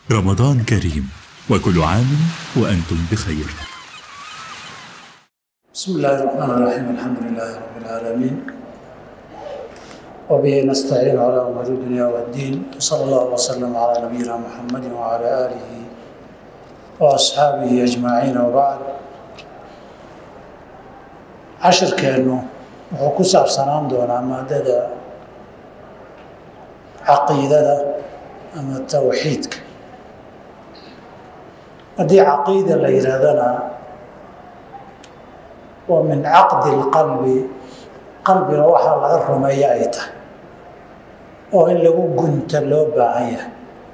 رمضان كريم وكل عام وأنتم بخير بسم الله الرحمن الرحيم الحمد لله رب العالمين وبه نستعين على امور الدنيا والدين وصلى الله وسلم على نبينا محمد وعلى اله واصحابه اجمعين وبعد cashirkeennu wuxuu ku saabsanaan doonaa maadada caqiidada ama tawxiidka haddii caqiida la yidhaahdana waa min caqdi lqalbi qalbiga waxaa laga rumeeya ay tahay oo in lagu gunta loo baahan yahay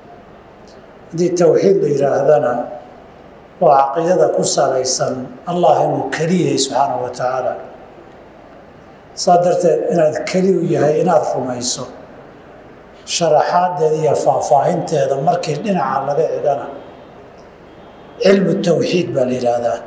haddii tawxiid la yidhaahdana waa caqiidada ku salaysan allah inuu keliyahay subxaanahu wa tacaala saa darteed inaad keli u yahay inaad rumayso sharaxaadeeda iyo faahfaahinteeda markii dhinaca laga egana cilmu tawxiid baa la yidhaahdaa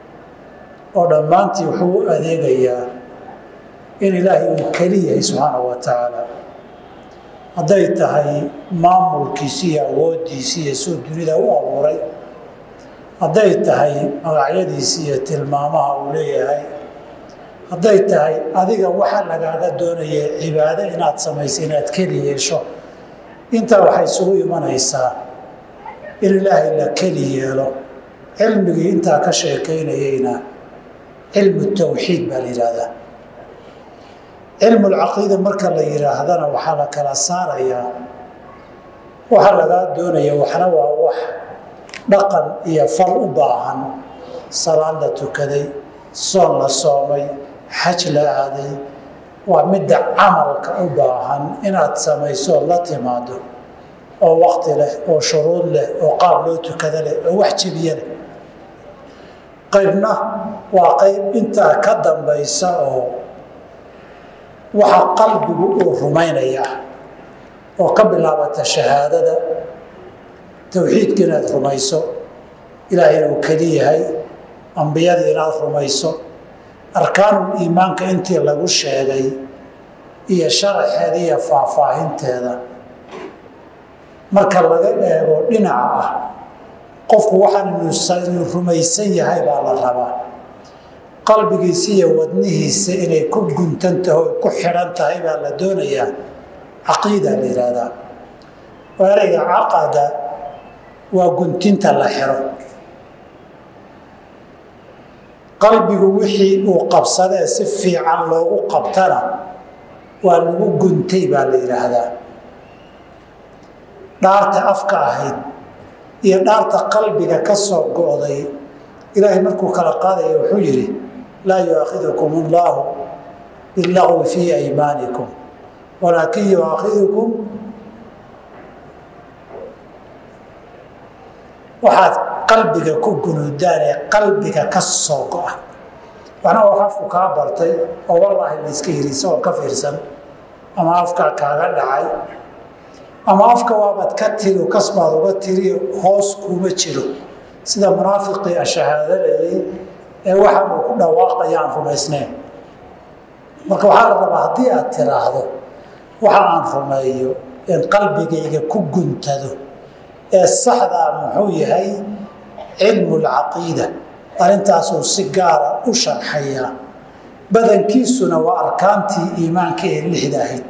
oo dhammaantii wuxuu u adeegayaa in ilaahay uu keli yahay subxaanahu wa tacaala hadday tahay maamulkiisi iyo awooddiisi iyo suu dunida u abuuray hadday tahay magacyadiisi iyo tilmaamaha uu leeyahay hadday tahay adiga waxa lagaaga doonaya cibaado inaad samayso inaad keli yeesho intaa waxay isugu imanaysaa in ilaahay la keli yeelo cilmigii intaa ka sheekaynayeyna cilmu tawxiid baa la yidhaahdaa cilmulcaqiida marka la yidhaahdana waxaa la kala saarayaa waxa lagaa doonaya waxna waa wax dhaqan iyo fal u baahan salaad la tukaday soon la soomay xaj la aaday waa midda camalka u baahan inaad samayso la timaado oo waqti leh oo shuruud leh oo qaab loo tukada leh oo wax jebiye leh qaybna waa qayb intaa ka dambaysa oo waxa qalbigu uu rumaynaya oo ka bilaabata shahaadada towxiidka inaad rumayso ilaahay inuu keli yahay ambiyadii inaad rumayso arkaanul iimaanka intii lagu sheegay iyo sharaxeeda iyo faahfaahinteeda marka laga eego dhinaca ah qofku waxaan inuu rumaysan yahay baa la rabaa qalbigiisa iyo wadnihiisa inay ku guntan tahay o ku xidhan tahay baa la doonayaa caqiida la yidhaahdaa ereyga caqada waa guntinta la xiro qalbigu wixii uu qabsadee si fiican loogu qabtana waa lagu guntay baa la yidhaahdaa dhaarta afka ahayd iyo dhaarta qalbiga ka soo go'day ilaahay markuu kala qaadaya wuxuu yidhi laa yuaakhidukum allaahu billagwi fii aymaanikum walaakin yuaakhidukum waxaad qalbiga ku gunuudaan ee qalbiga ka soo go'a waxna wax afku kaa bartay oo wallaahi la iska yiri isagoo ka fiirsan ama afkaa kaaga dhacay ama afka waabaad ka tiri kasbaad uga tiri hoos kuuma jiro sida munaafiqii ashahaadanayay ee waxaan uu ku dhawaaqayaan rumaysnayn marka waxaa la rabaa haddii aad tiraahdo waxa aan rumeeyo in qalbigayga ku guntado ee saxdaa muxuu yahay cilmu lcaqiida arrintaasuu si gaara u sharxayaa badankiisuna waa arkaantii iimaanka ee lixda ahayd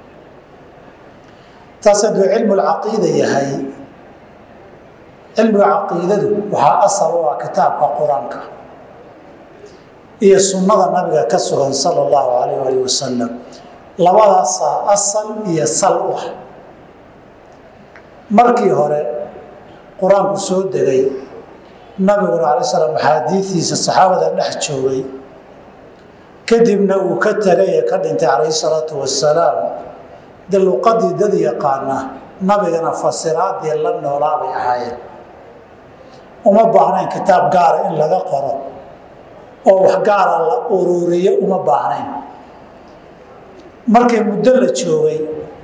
taas hadduu cilmu lcaqiida yahay cilmiga caqiidadu waxaa asal u ah kitaabka qur-aanka iyo sunnada nabiga ka sugan sala allahu calayh alih wasalam labadaasaa asal iyo sal u ah markii hore qur-aanku soo degay nabiguna alay slam axaadiidiisa saxaabada dhex joogay kadibna uu ka tegay ee ka dhintay calayhi salaatu wasalaam de luqadii dad yaqaana nabigana fasiraadii la noolaa bay ahaayeen uma baahnayn kitaab gaara in laga qoro oo wax gaara la ururiyo uma baahnayn markii muddo la joogay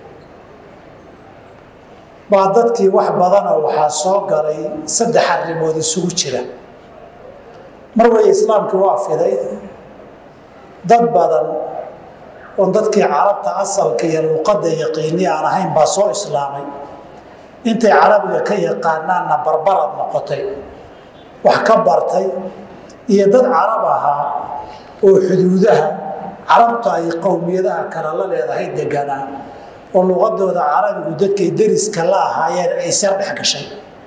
baa dadkii wax badanoo waxaa soo galay saddex arrimood isugu jira mar way islaamkii waa fiday dad badan oon dadkii carabta asalka iyo luqadda yaqiini aan ahayn baa soo islaamay intay carabiga ka yaqaanaanna barbarad noqotay wax ka bartay iyo dad carab ahaa oo xuduudaha carabta ay qowmiyadaha kale la leedahay deganaa oo luqadooda carabigu dadkay deriska la ahaayeen ay sar dhex gashay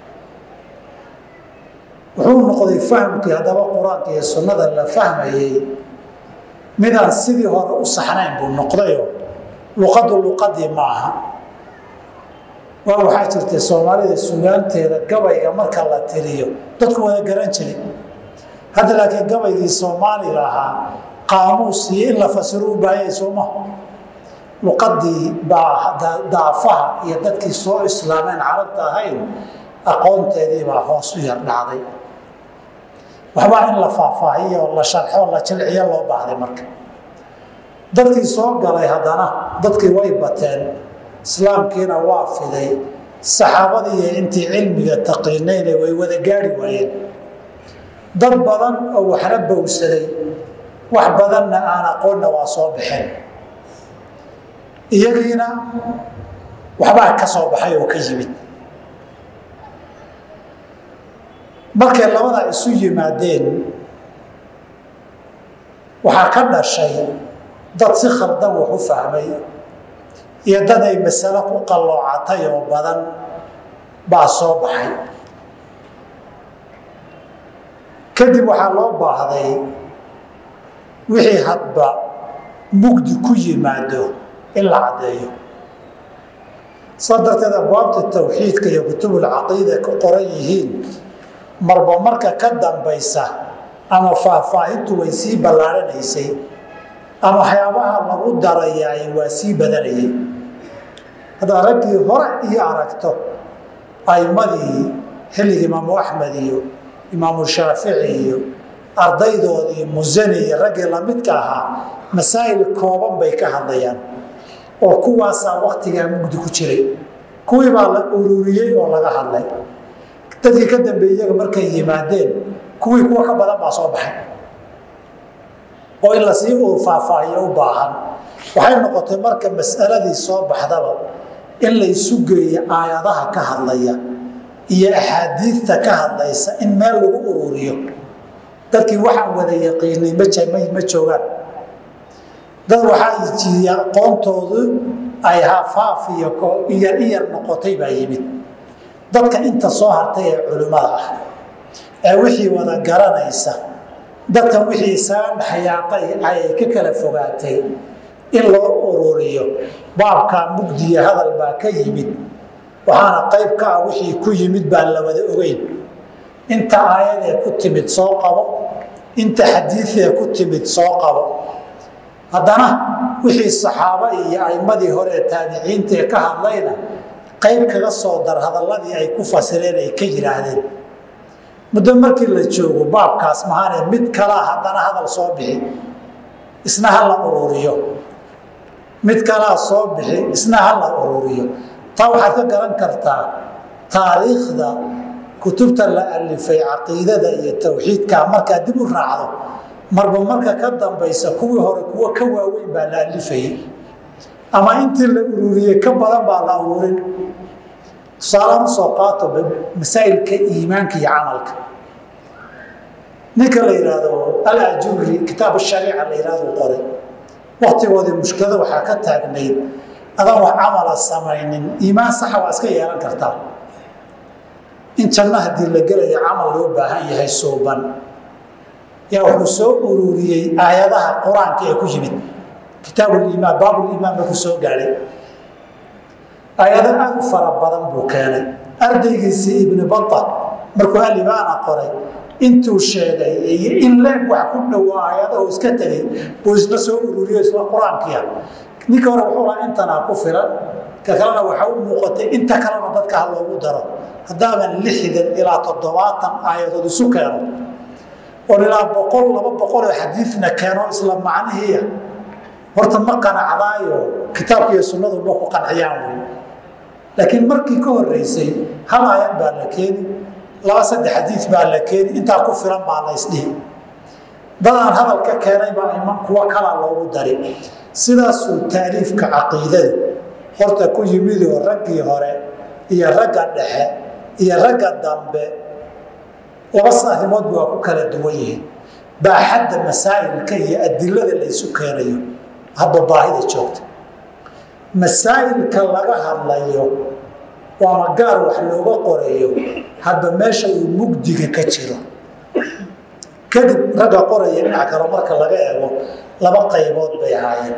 wuxuu noqday fahamkii haddaba qur-aanka iyo sunnada la fahmayey midaan sidii hore u saxnayn buu noqdayo luqadu luqadii ma aha waa waxaa jirtay soomaalida sugaanteeda gabayga marka la tiriyo dadku wada garan jiray hadda laakiin gabaygii soomaaliga ahaa qaamuus iyo in la fasiro u baahanyay sooma luqadii baa daafaha iyo dadkii soo islaameen carabta ahayn aqoonteedii baa hoos u yar dhacday waxbaa in la faahfaahiyo la sharxo la jilciyo loo baahday marka dadkii soo galay haddana dadkii way bateen islaamkiina waa fiday saxaabadii iyo intii cilmiga taqiinayna way wada gaari waayeen dad badan oo waxna bowsaday wax badanna aan aqoonna waa soo baxeen iyagiina waxbaa ka soo baxay oo ka yimid markay labadaa isu yimaadeen waxaa ka dhashay dad si khaldan wax u fahmay iyo dad ay masalo ku qalloocatay oo badan baa soo baxay kadib waxaa loo baahday wixii hadba mugdi ku yimaado in la caddeeyo saa darteed abwaabta tawxiidka iyo kutubulcaqiida ku qoran yihiin marba marka ka dambaysa ama faahfaahintu way sii ballaaranaysay ama waxyaabaha lagu darayaay waa sii badanayay haddaad raggii hore iyo aragto aimadii xilligii imaamu axmed iyo imaamu shaafici iyo ardaydoodii musani iyo raggii lamidka ahaa masaa'il kooban bay ka hadlayaan oo kuwaasaa waktigaa mugdi ku jiray kuwii baa la ururiyey oo laga hadlay dadkii ka dambeeyey iyaga markay yimaadeen kuwii kuwa ka badan baa soo baxay oo in lasii uu faahfaahiyo u baahan waxay noqotay marka mas'aladii soo baxdaba in laysu geeyo aayadaha ka hadlaya iyo axaadiidta ka hadlaysa in meel lagu ururiyo dadkii waxaan wada yaqiinay ma joogaan dad waxaa jiiye aqoontoodu ay hafaaf iyo iyar iyar noqotay baa yimid dadka inta soo hartay ee culimmada ah ee wixii wada garanaysa dadkan wixii isaga dhexyaaqay ay ka kala fogaatay in loo ururiyo baabkaa mugdiya hadal baa ka yimid waxaana qayb ka ah wixii ku yimid baan la wada ogeyn inta aayadee ku timid soo qabo inta xadiidee ku timid soo qabo haddana wixii saxaabo iyo aimadii hore ee taabiciintae ka hadlayna qayb kaga soo dar hadalladii ay ku fasireen ay ka yidhaahdeen muddo markii la joogo baabkaas mahaane mid kalaa haddana hadal soo bixi isna ha la ururiyo mid kalaa soo bixi isna ha la ururiyo taa waxaad ka garan kartaa taariikhda kutubta la alifay caqiidada iyo tawxiidka markaad dib u raacdo marba marka ka dambaysa kuwii hore kuwo ka waaweyn baa la alifayay ama intii la ururiyey ka badan baa la ururin tusaalaan usoo qaato masaa'ilka iimaanka iyo camalka ninka la yidhaahdo alajuri kitaab shariica la yidhahdo qoray waktigoodii mushkilada waxaa ka taagnayd adaan wax camala samaynin iimaan saxa waa iska yeelan kartaa in janno haddii la gelayo camal loo baahan yahay suuban yaa wuxuu soo ururiyey aayadaha qur-aanka ee ku yimid kitaabulimaan baabulimaan markuu soo gaadhay aayado aada u fara badan buu keenay ardaygiisii ibni bata markuu alibaana qoray intuu sheegay iyo in leeg wax ku dhowo aayadahu iska tegay buu isla soo ururiyo isla qur-aankiia ninka hore wuxuu lahaa intanaa ku filan ka kalena waxa u muuqatay inta kalena dadka ha loogu daro haddaaban lixdan ilaa toddobaatan aayadood isu keeno oon ilaa boqol laba boqol oo xadiidna keeno isla macnihiia horta ma qanacdaayo kitaabka iyo sunnadu ma ku qanciyaan wey laakiin markii ka horeysay hal aayad baa la keeni laba saddex xadiid baa la keeni intaa ku filan baa la isdhihi dadaan hadal ka keenay baa iman kuwo kalaa loogu dari sidaasuu taaliifka caqiidadu horta ku yimidoo raggii hore iyo ragga dhexe iyo ragga dambe laba arrimoodba waa ku kala duwan yihiin baaxadda masaa'ilka iyo adilada la ysu keenayo hadba baahida joogta masaa'ilka laga hadlayo waama gaar wax looga qorayo hadba meesha uu mugdiga ka jiro kadib ragga qoraya dhinaca kale marka laga eego laba qaybood bay ahaayeen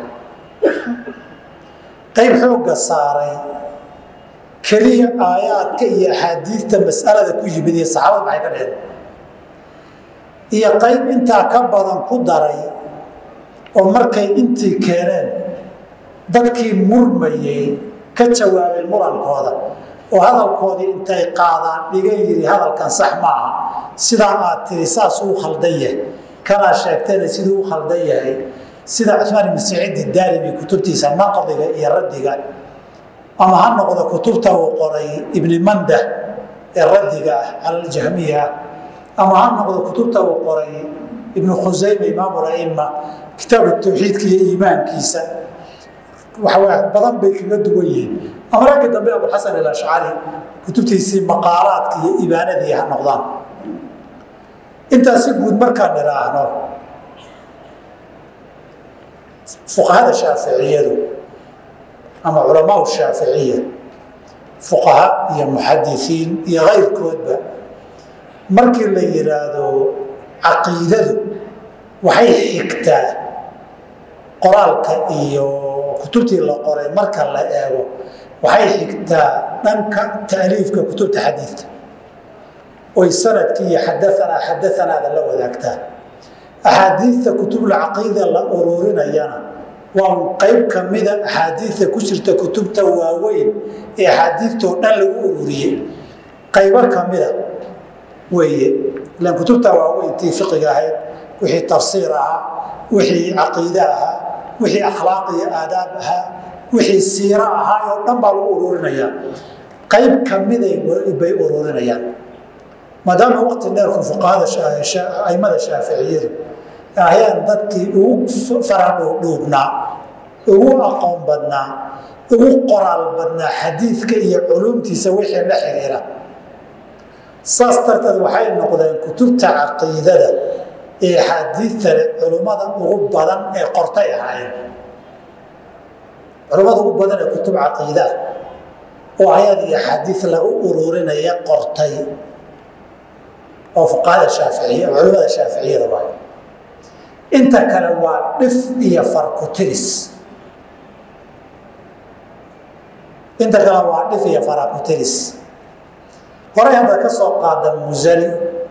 qayb xoogga saaray keliya aayaadka iyo axaadiidta mas'alada ku yimid iyo saxaabada maxay ka dheheen iyo qayb intaa ka badan ku daray oo markay intii keeneen dadkii murmayey ka jawaabay murankooda oo hadalkoodii intay qaadaan dhiga yidhi hadalkan sax ma aha sidaa aad tiri saasuu u khaldan yahay kanaa sheegtayna siduu u khaldan yahay sida cusmaan ibn saciid daarimi kutubtiisa naqdiga iyo raddiga ama ha noqdo kutubta uu qoray ibni mandah ee raddiga ah cala aljahmiya ama ha noqdo kutubta uu qoray ibnu khusayme imaamu laima kitaabu tawxiidka iyo iimaankiisa waxawaa badan bay kaga duwan yihiin ama ragga dambe abulxasan alashcari kutubtiisii maqaalaadka iyo ibaanadii ha noqdaan intaasi guud markaan idhaahno fuqahada shaaficiyadu ama culamaau shaaficiya fuqaha iyo muxadisiin iyo kayrkoodba markii la yidhaahdo caqiidadu waxay xigtaa qoraalka iyo kutubtii la qoray marka la eego waxay xigtaa dhanka taaliifka kutubta xadiidka oy sanadkii iyo xadaanaa xadaanaada la wadaagtaa axaadiidta kutubulcaqiida la ururinayana waa qayb ka mida axaadiidta ku jirta kutubta waaweyn ee axaadiidtoo dhan lagu ururiyey qaybo ka mida weeye ilaan kutubta waaweyn tii fiqiga ahayd wixii tafsiir ahaa wixii caqiide ahaa wixii akhlaaq iyo aadaab ahaa wixii siiro ahaa oo dhan baa lagu ururinayaa qayb ka miday bay ururinayaan maadaama waqti dheerku fuqahada aimada shaaficiyadu ahayaan dadkii ugu faradhuudhuubnaa ugu aqoon badnaa ugu qoraal badnaa xadiidka iyo culuumtiisa wixii la xiriira saas darteed waxay noqdeen kutubta caqiidada ee xaadiidtale culummada ugu badan ee qortay ahaayeen culummada ugu badan ee kutub caqiidaa oo ayad iyo xadiid lagu ururinaya qortay oo fuqahada shaaficiya culimmada shaaficiyada waay inta kale waa dhif iyo farkutiris inta kale waa dhif iyo farakutiris horay hadda ka soo qaada musani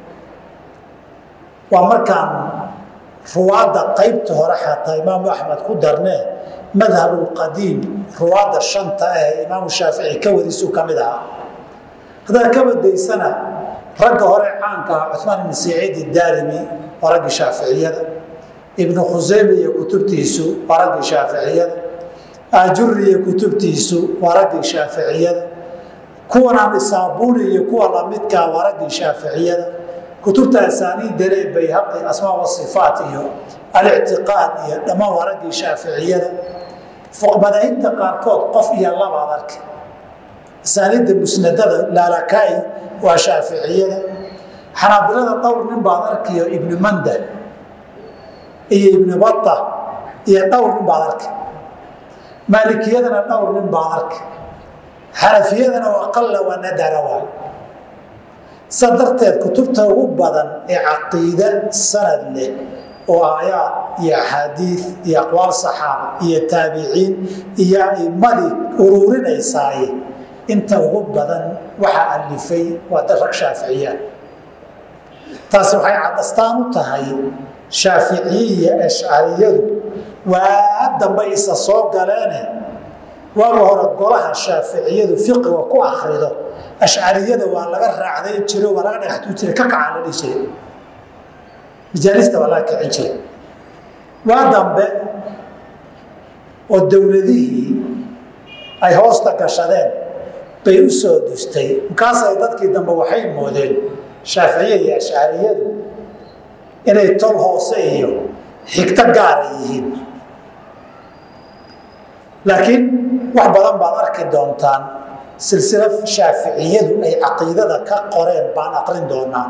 waa markaan ruwaadda qaybta hore xataa imaamu axmed ku darnee madhabulqadiim ruwaadda shanta ah ee imaamu shaafici ka wadiisuu ka mid ahaa haddaad ka badaysana ragga hore caanka ah cumaan ibn saciid daarimi waa raggii shaaficiyada ibnu khuseyme iyo kutubtiisu waa raggii shaaficiyada ajuri iyo kutubtiisu waa raggii shaaficiyada kuwanaan isaabuni iyo kuwa lamidkaa waa raggii shaaficiyada kutubta asaaniidale bayhaqi asmaa wasifaat iyo alictiqaad iyo dhammaan waa raggii shaaficiyada madaahibta qaarkood qof iyo labaad arka asaaniidda musnadada laalakaai waa shaaficiyada xanaabilada dhowr nin baad arkayo ibnu manda iyo ibnu bata iyo dhowr nin baad arka maalikiyadana dhowr nin baad arka xanafiyadana aqala waa nadara waay sa darteed kutubta ugu badan ee caqiide sanad leh oo aayaad iyo axaadiid iyo aqwaal saxaaba iyo taabiciin iyo aimadii ururinaysaay inta ugu badan waxaa alifay waa dad rag shaaficiyaan taasi waxay cadastaan u tahay shaaficiye iyo ashcariyadu waa dambe isa soo galeene waaga hore golaha shaaficiyadu fiqiga ku akrido ashcariyada waa laga raacday jiro waa laga dhagaxtuu jiray ka kacaa la dhihi jiray majaalista waa laga kicin jiray waa dambe oo dowladihii ay hoosta gashadeen bay u soo dustay markaasay dadkii dambe waxay moodeen shaaficiya iyo ashcariyadu inay tol hoose iyo xigto gaara yihiin laakiin wax badan baad arki doontaan silsila shaaficiyadu ay caqiidada ka qoreen baan aqrin doonaa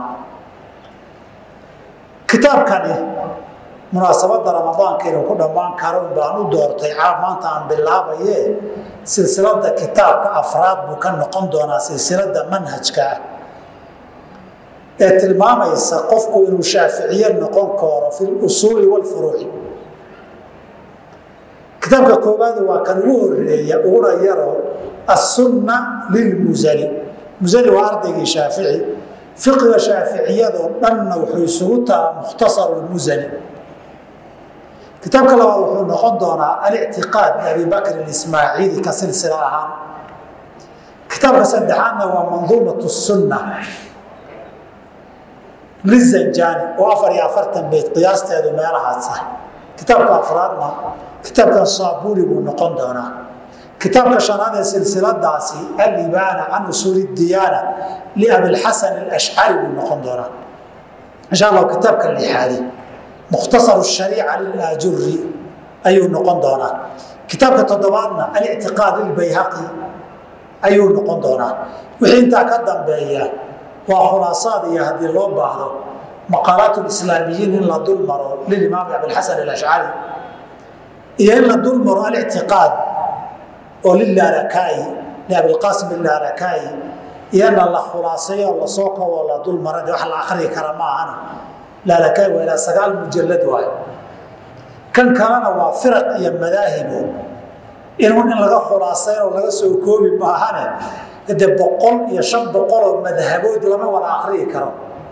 kitaabkani munaasabadda ramadaanka inuu ku dhammaan karo baan u doortay caab maanta aan bilaabaye silsilada kitaabka afraad buu ka noqon doonaa silsilada manhajka ah ee tilmaamaysa qofku inuu shaaficiye noqon karo fi lusuuli walfuruuci kitaabka koobaad waa kan ugu horeeya uguna yaro assunna lilmusani musani waa ardaygii shaafici fiqiga shaaficiyadoo dhanna wuxuu isugu tahaa mukhtasaru lmusani kitaabka labaad wuxuu noqon doonaa alictiqaad abi bakr ismaaciili ka silsila ahaan kitaabka saddexaadna waa manduumat sunna lizanjani oo afar iyo afartan bayt qiyaasteedu meelahaas ah kitaabka afraadna kitaabkan saabuli buu noqon doonaa kitaabka shanaad ee silsiladaasi alibaana can usuuli diyaana liabilxasan alashcari buu noqon doonaa insha allahu kitaabka lixaadi mukhtasar shariica lilaajuri ayuu noqon doonaa kitaabka toddobaadna alictiqaad lilbayhaqi ayuu noqon doonaa wixii intaa ka dambeeya waa khulaasaad iyo haddii loo baahdo maqaalaat lislaamiyiin in la dul maro lilimaam abilxasan alashcari iyo in la dul maro alictiqaad oo lilaarakai liabilqaasim ilaarakai iyana la khulaaseeyo lasoo kobo la dul mara de wax la akriyi kara ma ahana laarakai waa ilaa sagaal mujalad waayo kan kalena waa firaq iyo madaahibo inun in laga khulaasayn oo laga soo koobi maahane de boqol iyo shan boqol oo madhabood lama wada akriyi karo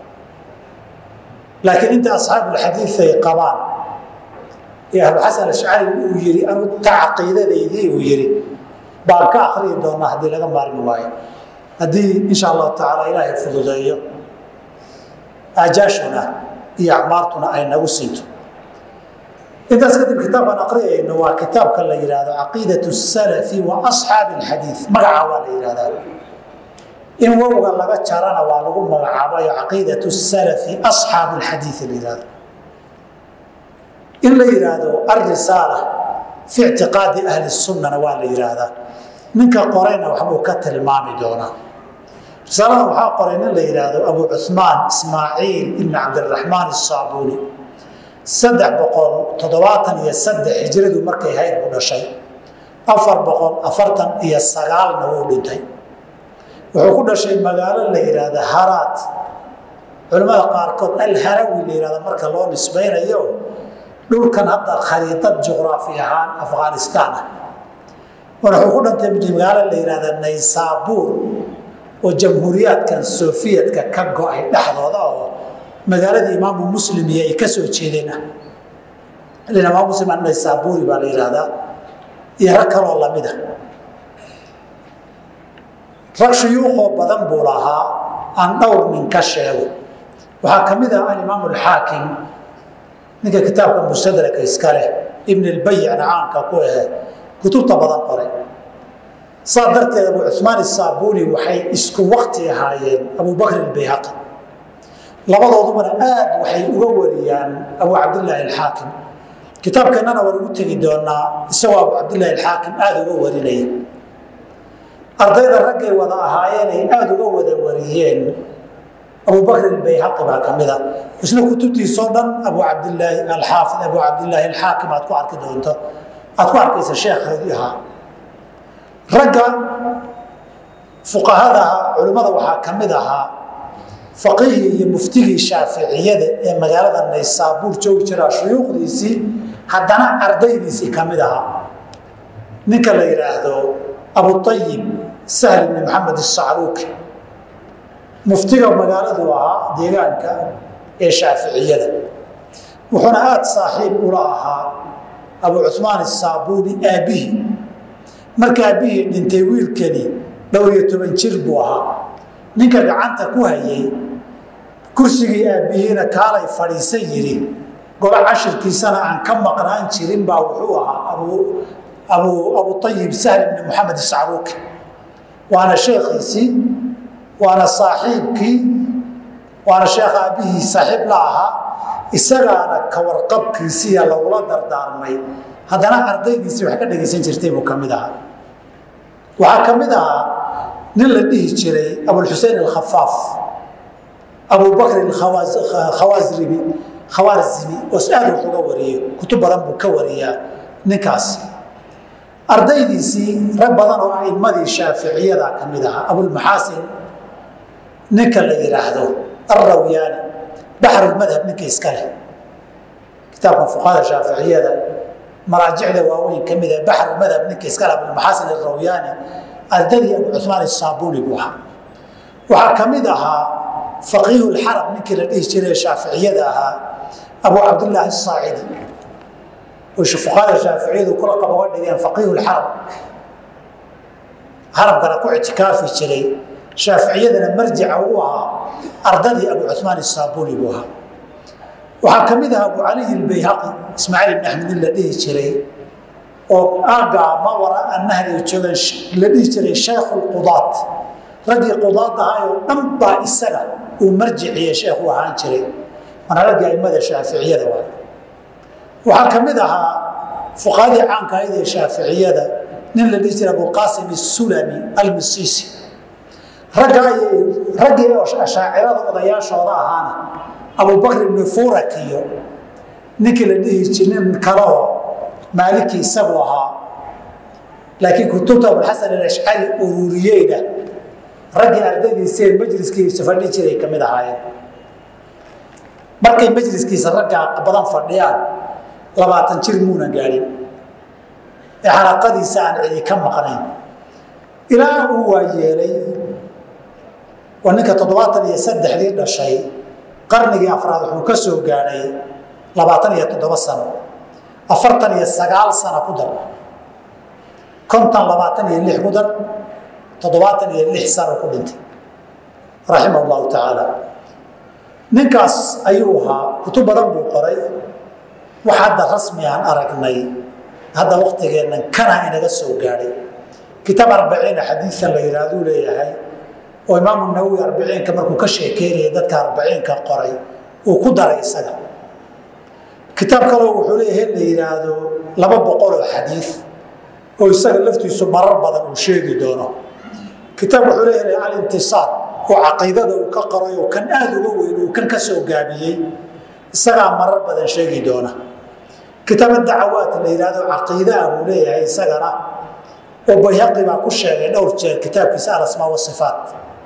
laakiin inta asxaabulxadiid ay qabaan ee abuxasan ashcari uu yii anu ta caqiidadaydii uu yidhi baan ka akriyi doonaa haddii laga maarmi waayo haddii insha allahu tacaala ilaahay fududeeyo aajaashuna iyo acmaartuna ay nagu siinto intaas kadib kitaabkaan aqriyayno waa kitaabka la yidhaahdo caqiidat salafi wa asxaabi alxadiid magaca waa la yidhahdaa in wowga laga jarana waa lagu magacaabayo caqiidat salafi asxaabu alxadiid la yihahdo in la yidhaahdo alrisaala fi ictiqaadi ahli sunnana waa la yidhaahdaa ninka qorayna waxbuu ka tilmaami doonaa risaalada waxaa qoray nin la yidhaahdo abu cuhmaan ismaaciil ibni cabdiraxmaan asaabuuni saddex boqol toddobaatan iyo saddex hijradu markay hayd buu dhashay afar boqol afartan iyo sagaalna wuu dhintay wuxuu ku dhashay magaalo la yidhaahda haraad culimmada qaarkood alharawi la yihahda marka loo nisbaynayo dhulkan hadda khariidad juqraafi ahaan afghanistaan ah wuxuu ku dhantay magaalo la yihahda naysaabuur oo jamhuuriyaadkan sofiyetka ka go-ay dhexdooda oo magaaladii imaamu muslim iyo ay ka soo jeedeen ah imaam muslim naysaabuuri baa la yihahdaa iyo rag kaloo lamida rag shuyuuqoo badan buu lahaa aan dhowr nin ka sheego waxaa ka mid ah alimaam alxaakim ninka kitaabka mustadraka iska leh ibn lbayicna caanka ku ahe kutubta badan qoray saa darteed abu cumaan isaabuni waxay isku wakti ahaayeen abu bakr albayhaqi labadoodubana aad waxay uga wariyaan abu cabdilaahi alxaakim kitaabkeennana waan ugu tegi doonaa isagoo abu cabdilaahi alxaakim aada uga warinaya ardayda raggay wada ahaayeenay aada uga wada wariyeen abu bakr albayhaqi baa ka mida isna kutubtiisoo dhan abu cabdilaahi alxaafid abu cabdilaahi alxaakim aad ku arki doonto aad ku arkaysa sheekheedii ahaa ragga fuqahadaha culimmada waxaa ka mid ahaa faqihii iyo muftigii shaaficiyada ee magaalada naysaabuur joogi jiraa shuyuukhdiisii haddana ardaydiisii ka mid ahaa ninka la yidhaahdo abuayib sahl ibni maxamed isacruuki muftiga magaaladu ahaa deegaanka ee shaaficiyada wuxuuna aada saaxiib ula ahaa abu cumaan isaabuuni aabbihii marka aabbihii dhintay wiilkani dhowr iyo toban jir buu ahaa ninka gacanta ku hayay kursigii aabbihiina kaalay fadhiisan yidhi golo cashirkiisana aan ka maqnaan jirin baa wuxuu ahaa abu abu abuayib sahl ibni maxamed isacruuki waana sheekhiisii waana saaxiibkii waana sheekh aabbihii saaxiib la ahaa isagaana ka warqabkiisiya lagula dardaarmay haddana ardaydiisii wax ka dhegaysan jirtay buu ka mid ahaa waxaa ka mid ahaa nin la dhihi jiray abulxusein alkhafaaf abubakr khawasribi khawaarzimi oo aad wax uga wariyo kutub badan buu ka wariyaa ninkaas ardaydiisii rag badan oo a'imadii shaaficiyada ka mid ahaa abulmaxaasin ninka la yidhaahdo alrawyaani baxrulmadhab ninka iska leh kitaabkan fuqahada shaaficiyada maraajicda waaweyn ka mid ah baxrulmadhab ninka iska leh abulmaxaasin alrawyaani ardadii abu cumaan isaabuni buu ahaa waxaa ka mid ahaa faqiihu lxarab ninkii la dhihi jiray shaaficiyada ahaa abu cabdillaahi asaacidi oo fuqahada shaaficiyadu kula qaboga dhigeen faqiihu lxarab harabkana ku ictikaafi jiray shaaficiyadana marjica u ahaa ardadii abu cumaan isaabuni buu ahaa waxaa ka mid ahaa abu caliy albayhaqi ismaaciil ibn axmed nin la dhihi jiray oo aagaa ma waraa nahriga joogan la dhihi jiray shaykhu lqudaat raggii qudaad ahaayoo dhan baa isaga uu marjiciye sheekhu ahaan jiray mana raggii aimada shaaficiyada waay waxaa ka mid ahaa fuqahadii caanka ahayd ee shaaficiyada nin la dhihi jiray abulqaasim isulami almisisi raggii ashaacirada odayaashooda ahaana abubakr ibni furak iyo ninkii la dhihi ji nin kaleo maaliki isagu ahaa laakiin kutubta abulxasan alashcari ururiyeyna raggii ardaydiisee majliskiisa fadhi jiray ka mid ahaayeen markay majliskiisa raggaa badan fadhiyaan labaatan jir muunan gaadhin ee xalaqadiisa aan cidi ka maqnayn ilaa uu waa yeelay waa ninka toddobaatan iyo saddexdii dhashay qarnigii afraad wuxuu ka soo gaadhay labaatan iyo toddoba sano afartan iyo sagaal sano ku dar kontan labaatan iyo lix ku dar toddobaatan iyo lix sano ku dhintay raximah llahu tacaala ninkaas ayuu ahaa kutub badan buu qoray wax hadda rasmi aan aragnay hadda waktigeennan kana inaga soo gaadhay kitaab arbaciina xadiian la yidhaahduu leeyahay oo imaamu nawowi arbiciinka markuu ka sheekeynaya dadka arbaciinka qoray uu ku daray isaga kitaab kaleo wuxuu leeyahay la yidhaahdo laba boqol oo xadiid oo isaga laftiisu marar badan uu sheegi doono kitaab wuxuu leeyahay alintisaar oo caqiidada uu ka qoray oo kan aada uga weyn uu kan ka soo gaabiyey isagaa marar badan sheegi doona kitaab dacawaat la yidhahdo caqiidaa buu leeyahay isagana oo bayhaqi baa ku sheegay dhowr jeer kitaabkiisa alasmaa wasifaat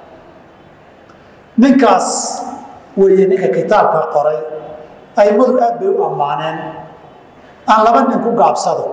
ninkaas weeye ninka kitaabka qoray aimadu aad bay u ammaaneen aan laba nin ku gaabsado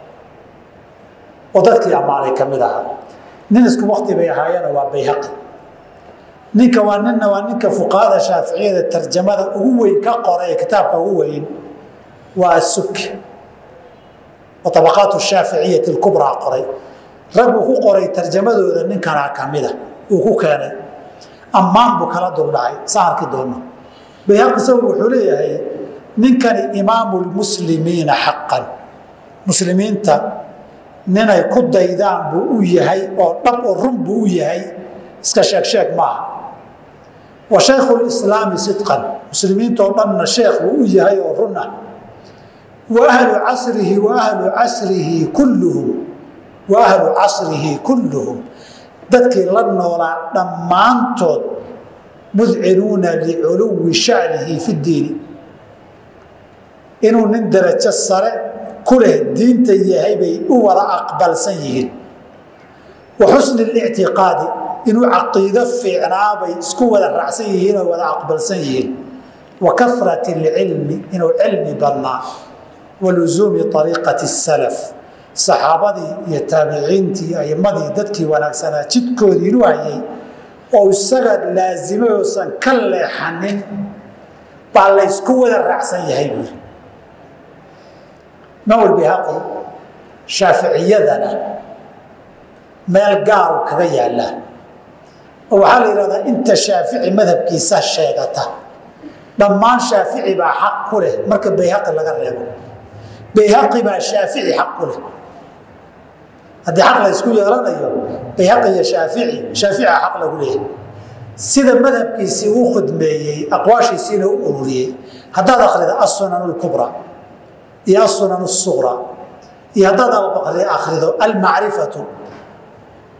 oo dadkii ammaanay ka mid ahaa nin isku wakti bay ahaayeeno waa bayhaqi ninka waa ninna waa ninka fuqahada shaaficiyada tarjamada ugu weyn ka qoray ee kitaabka ugu weyn waa asubki oo tabaqaat shaaficiyati lkubraa qoray ragguu ku qoray tarjamadooda ninkanaa ka mida uu ku keenay ammaan buu kala duldhacay saa arki doono bayhaqi isagu wuxuu leeyahay ninkani imaamu lmuslimiina xaqan muslimiinta ninay ku daydaan buu u yahay oo dhab oo run buu u yahay iska sheeg sheeg maaha wa shaykhu lislaami sidqan muslimiintoo dhanna sheekh buu u yahay oo run ah wa ahlu casrihi wa ahlu casrihi kulluhum wa ahlu casrihi kulluhum dadkii la noolaa dhammaantood mudcinuuna liculuwi shanihi fi ddiini inuu nin darajo sare ku leh diinta yahay bay u wada aqbalsan yihiin wa xusni lictiqaadi inuu caqiido fiicnaabay isku wada raacsan yihiin oo wada aqbalsan yihiin wa karat اlcilmi inuu cilmi badnaa wa luzuumi ariiqati salaf saxaabadii iyo taabiciintii aimadii dadkii wanaagsanaa jidkoodii inuu hayay oo isaga laasimay oosan ka leexanin baa laysku wada raacsan yahay buuri imaam bihaqi shaaficiyadana meel gaaru kaga yaallaa oo waxaa la yidhahdaa inta shaafici madhabkiisa sheegata dhammaan shaafici baa xaq ku leh marka bayhaqi laga reebo bayhaqi baa shaafici xaq ku leh haddii xaq la ysku yeelanayo bayhaqi iyo shaafici shaaficia xaq lagu leeyahay sida madhabkiisii uu khudmeeyey aqwaashiisiina u ururiyey haddaad akrida asunan lkubra iyo asunan suqra iyo haddaad akrido almacrifatu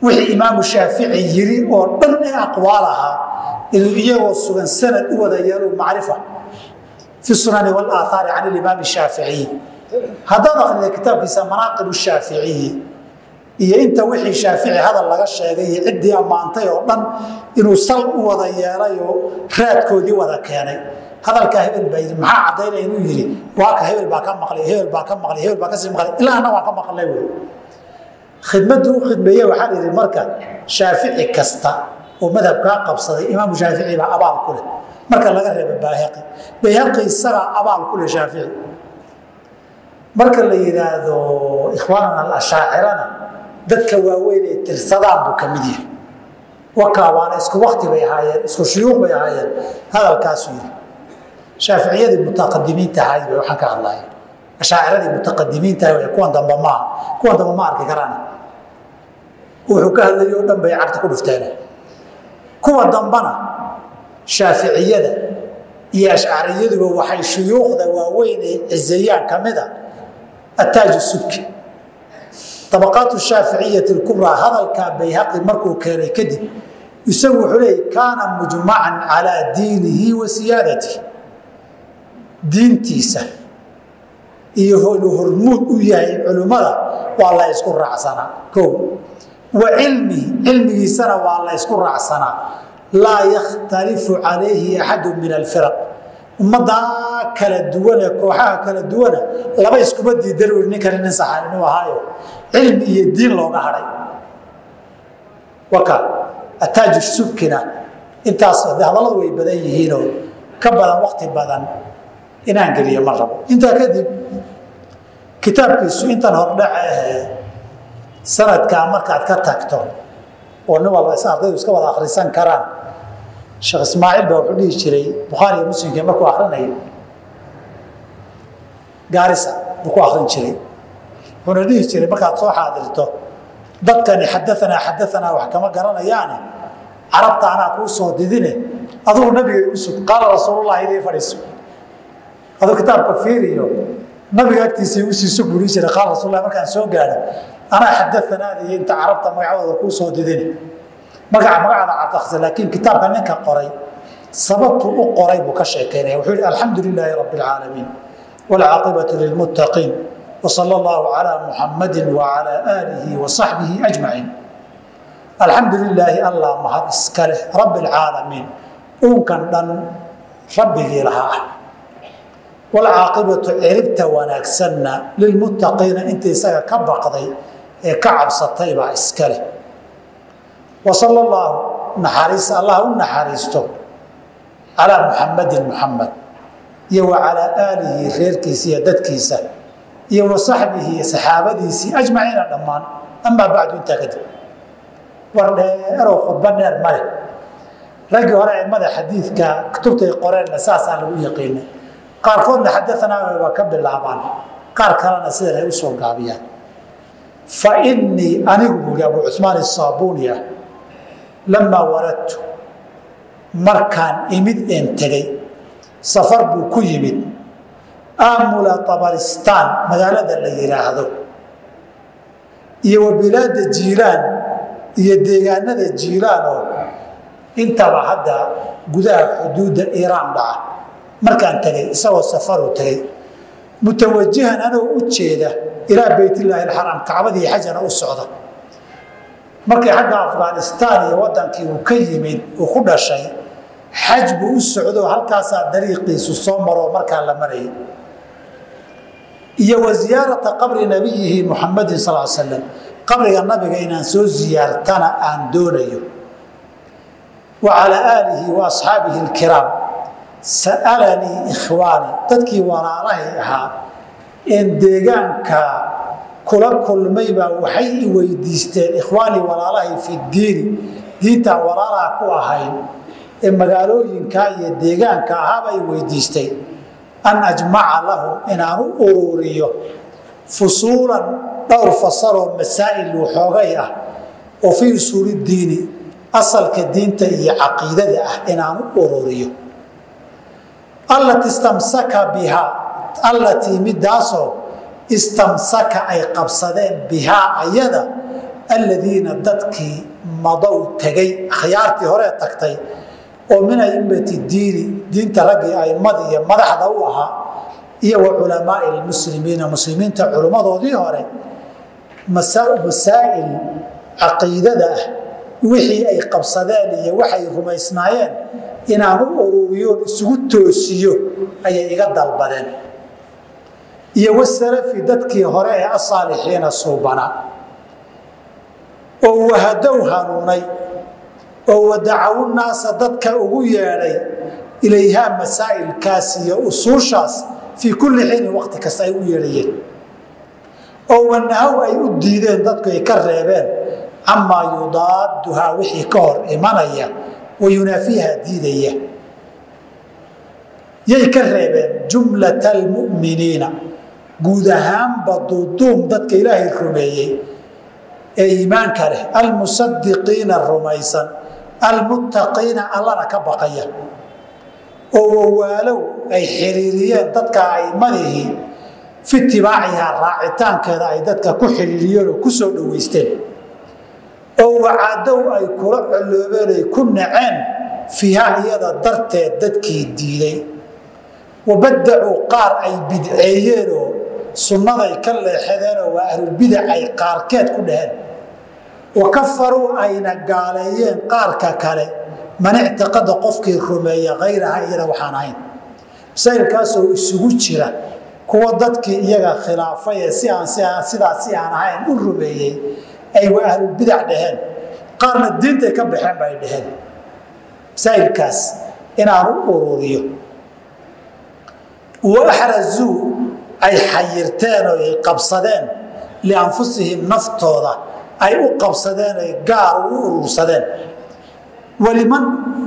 wixii imaamu shaafici yiri oo dhan ee aqwaal ahaa inuu iyagoo sugan sanad u wada yeelo macrifa fi sunani walaaahaari can ilimaami shaaficiyi haddaad akrida kitaabkiisa manaaqib shaaficiyi iyo inta wixii shaafici hadal laga sheegay iyo ciddii ammaantay oo dhan inuu sal u wada yeelay oo raadkoodii wada keenay hadalkaa hebel baa yidhi maxaa caddaynaya inuu yidhi waaka hebel baa ka maqlay hebel baa ka maqlay hebel baa kasii maqlay ilaa anna waan ka maqlay wey khidmaddu u khidmeeye waxaa la yidhi marka shaafici kasta oo madhabkaa qabsaday imaamu shaafici baa abaal ku leh marka laga reeba baahaqi bayhaqi isagaa abaal ku leh shaafici marka la yidhaahdo ikhwaanana alashaacirana dadka waaweyn ee tirsadaan buu ka mid yahay wakaa waana isku wakti bay ahaayeen isku shuyuuq bay ahaayeen hadalkaasuu yidhi shaaficiyadii mutaqadimiinta ahayd bay waxaan ka hadlaya ashaaciradii mutaqadimiinta ahay kuwan dambe maaha kuwan dambe ma arki karaan wuxuu ka hadlayay oo dhan bay cagta ku dhufteen kuwa dambana shaaficiyada iyo ashcariyaduba waxay shuyuukhda waaweyn ee cizeeyaan ka mid a ataaj subki abaqaat shaaficiyati kubraa hadalkaa bayhaqi markuu keenay kadib isagu wuxuu leeyay kaana mujmacan calaa diinihi wa siyaadatihi diintiisa iyo inuu hormuud u yahay culimmada waa la ysku raacsanaa o wa cilmihi cilmigiisana waa la ysku raacsanaa laa yakhtalifu calayhi axadu min alfiraq ummaddaa kala duwan ee kooxaha kala duwana laba iskuma diidan ui ninkani nin saxan inuu ahaayo cilmi iyo diin looga hadhay waka ataaju subkina intaas hadalladu way badan yihiinoo ka badan wakti badan inaan geliyo ma rabo intaa kadib kitaabkiisu intan hordhaca ahee sanadkaa markaad ka tagto oo nin walba ardaydu iska wada akhrisan karaan sheekh ismaaciil baa wuxuu dhihi jiray bukhaari iyo muslimkii markuu akrinayo gaarisa buu ku akrin jiray wuxuuna dhihi jiray markaad soo xaadirto dadkani xadaanaa xadaanaa wax kama garanayaane carabta anaa kuu soo didine adugu nabiga igu sug qaala rasuulullahi idii fadhiiso aduu kitaabka fiiriyo nabiga agtiisa igu sii sug buu dhihi jiray qaala rasuulullahi markaan soo gaadho anaa xadaanaada iyo inta carabta magacadooda kuu soo didine magaca magacaada cabdaksa laakiin kitaabka ninka qoray sababtu u qoray buu ka sheekeynaya wuxuu yihi alxamdu lilaahi rabbi alcaalamiin waalcaaqibatu lilmuttaqiin wsala allahu calaa muxamadi wacalaa aalihi wa saxbihi ajmaciin alxamdu lilaahi allah mahad iska leh rabbi alcaalamiin uunkan dhan rabbigii lahaa ah waalcaaqibatu ciribta wanaagsanna lilmuttaqiina inta isaga ka baqday ee ka cabsatay baa iska leh wasala allahu naxariis allah u naxariisto calaa muxamadin muxamed iyo wa calaa aalihi reerkiisa iyo dadkiisa iyo wa saxbihi iyo saxaabadiisii ajmaciina dhammaan amaa bacdu intaa kadib war dheerow khudba dheer male raggii hore aimada xadiidka kutubtay qoreenna saasaa lagu yaqiinay qaarkoodna xadaanaa waa ka bilaabaan qaar kalena sidan ay usoo gaabiyaan fa innii anigu buu yihi abu cusmaan isaabuuni ah lamaa waradtu markaan imid een tegey safar buu ku yimid aamula tabaristaan magaalada la yidhaahdo iyo wa bilaada jiilaan iyo deegaanada jiilaan oo intaba hadda gudaha xuduudda iiraan dhaca markaan tegey isagoo safaru tegey mutawajihan anoo u jeeda ilaa beytillaahi alxaraam kacbadii xajana u socda markii xagga afghanistaan iyo wadankii uu ka yimid uu ku dhashay xaj buu u socdo halkaasaa dariiqiisu soo maroo markaa la marayay iyo wa ziyaarata qabri nabiyihi muxamadin sal l slam qabriga nabiga inaan soo ziyaartana aan doonayo wa calaa aalihi wa asxaabihi alkiraam sa'alanii ikhwaani dadkii walaalahay ahaa een deegaanka kula kulmaybaa waxay i weydiisteen ikhwaanii walaalahay fi diini diintaan walaalaha ku ahayn ee magaalooyinkaa iyo deegaanka ahaaba i weydiistay an ajmaca lahum inaan u ururiyo fusuulan dhowr fasaloo masaa'il waxoogay ah oo fii usuuli diini asalka diinta iyo caqiidada ah inaan u ururiyo allati istamsaka bihaa allatii midaasoo istamsaka ay qabsadeen bihaa ayada aladiina dadkii madow tegay akhyaartii horee tagtay oo min aimati diini diinta raggii aimadii iyo madaxda u ahaa iyo wa culamaai lmuslimiina muslimiinta culimmadoodii hore masaa'il caqiidada ah wixii ay qabsadeen iyo waxay rumaysnaayeen inaan u ururiyoon isugu toosiyo ayay iga dalbadeen iyo wasalafi dadkii hore ee asaalixiina suubanaa oo wahadow hanuunay oo wadacawu naasa dadka ugu yeedhay ilayhaa masaa'ilkaas iyo usuushaas fii kulli xiinin waqti kasta ay u yeedhayeen oo wanahow ay u diideen dadku ay ka reebeen camaa yudaaduhaa wixii ka hor imanaya wa yunaafiiha diidaya yay ka reebeen jumlata almu'miniina guud ahaanba duuduum dadka ilaahay rumeeyey ee iimaanka leh almusadiqiina rumaysan almuttaqiina allana ka baqaya oo wawaalow ay xiriiriyeen dadka aimadihii fi itibaacihaa raacitaankeeda ay dadka ku xiriiriyeen oo ku soo dhoweysteen oo wacaadow ay kula colloobeen ay ku naceen fiiha iyada darteed dadkii diiday wabadacuu qaar ay bidceeyeenoo sunnaday ka leexadeenoo waa ahlulbidac ay qaarkeed ku dhaheen wa kafaruu ayna gaaleeyeen qaarka kale man ictiqada qofkii rumeeya hayraha iyada waxaan ahayn masaa'ilkaasoo isugu jira kuwa dadkii iyaga khilaafay ee si aan sidaas si aan ahayn u rumeeyey ay waa ahlulbidac dhaheen qaarna diintay ka baxeen ba ay dhaheen masaa'ilkaas inaan u ururiyo waaxrazuu ay xayirteen oo ay qabsadeen lianfusihim naftooda ay u qabsadeen ay gaar u urursadeen waliman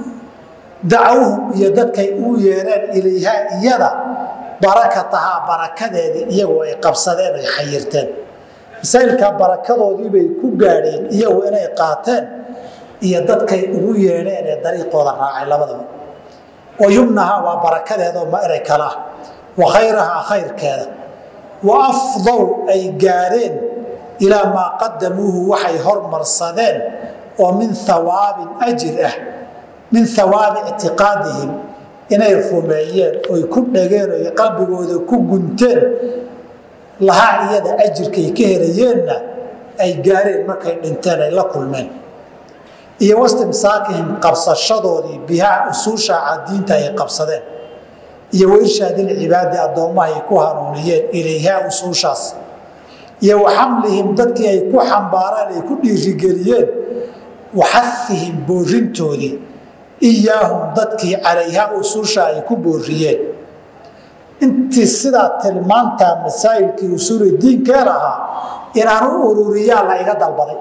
dacawhum iyo dadkay u yeereen ilayhaa iyada barakatahaa barakadeedii iyagoo ay qabsadeen ay xayirteen masaa'ilkaa barakadoodiibay ku gaadheen iyagu inay qaateen iyo dadkay ugu yeedheen ee dariiqooda raacay labadaba wa yumnahaa waa barakadeedoo ma eray kalaa wa khayrahaa khayrkeeda wa afdaw ay gaadheen ilaa maa qadamuuhu waxay hormarsadeen oo min hawaabin ajir ah min hawaabi ictiqaadihim inay rumeeyeen oy ku dhageen oy qalbigooda ku gunteen lahaa iyada ajirkay ka helayeenna ay gaareen markay dhinteen ay la kulmeen iyo wastimsaakihim qabsashadoodii bihaa usuushaaca diinta ay qabsadeen iyo wairshaadilcibaadi addoommaha ay ku hanuuniyeen ilayhaa usuushaas iyo wa xamlihim dadkii ay ku xambaareen ay ku dhiirigeliyeen wa xahihim boorintoodii iyaahum dadkii calayhaa usuusha ay ku booriyeen intii sidaa tilmaantaa masaa'ilkii usuuli diinkee lahaa inaan u ururiyaa la iga dalbaday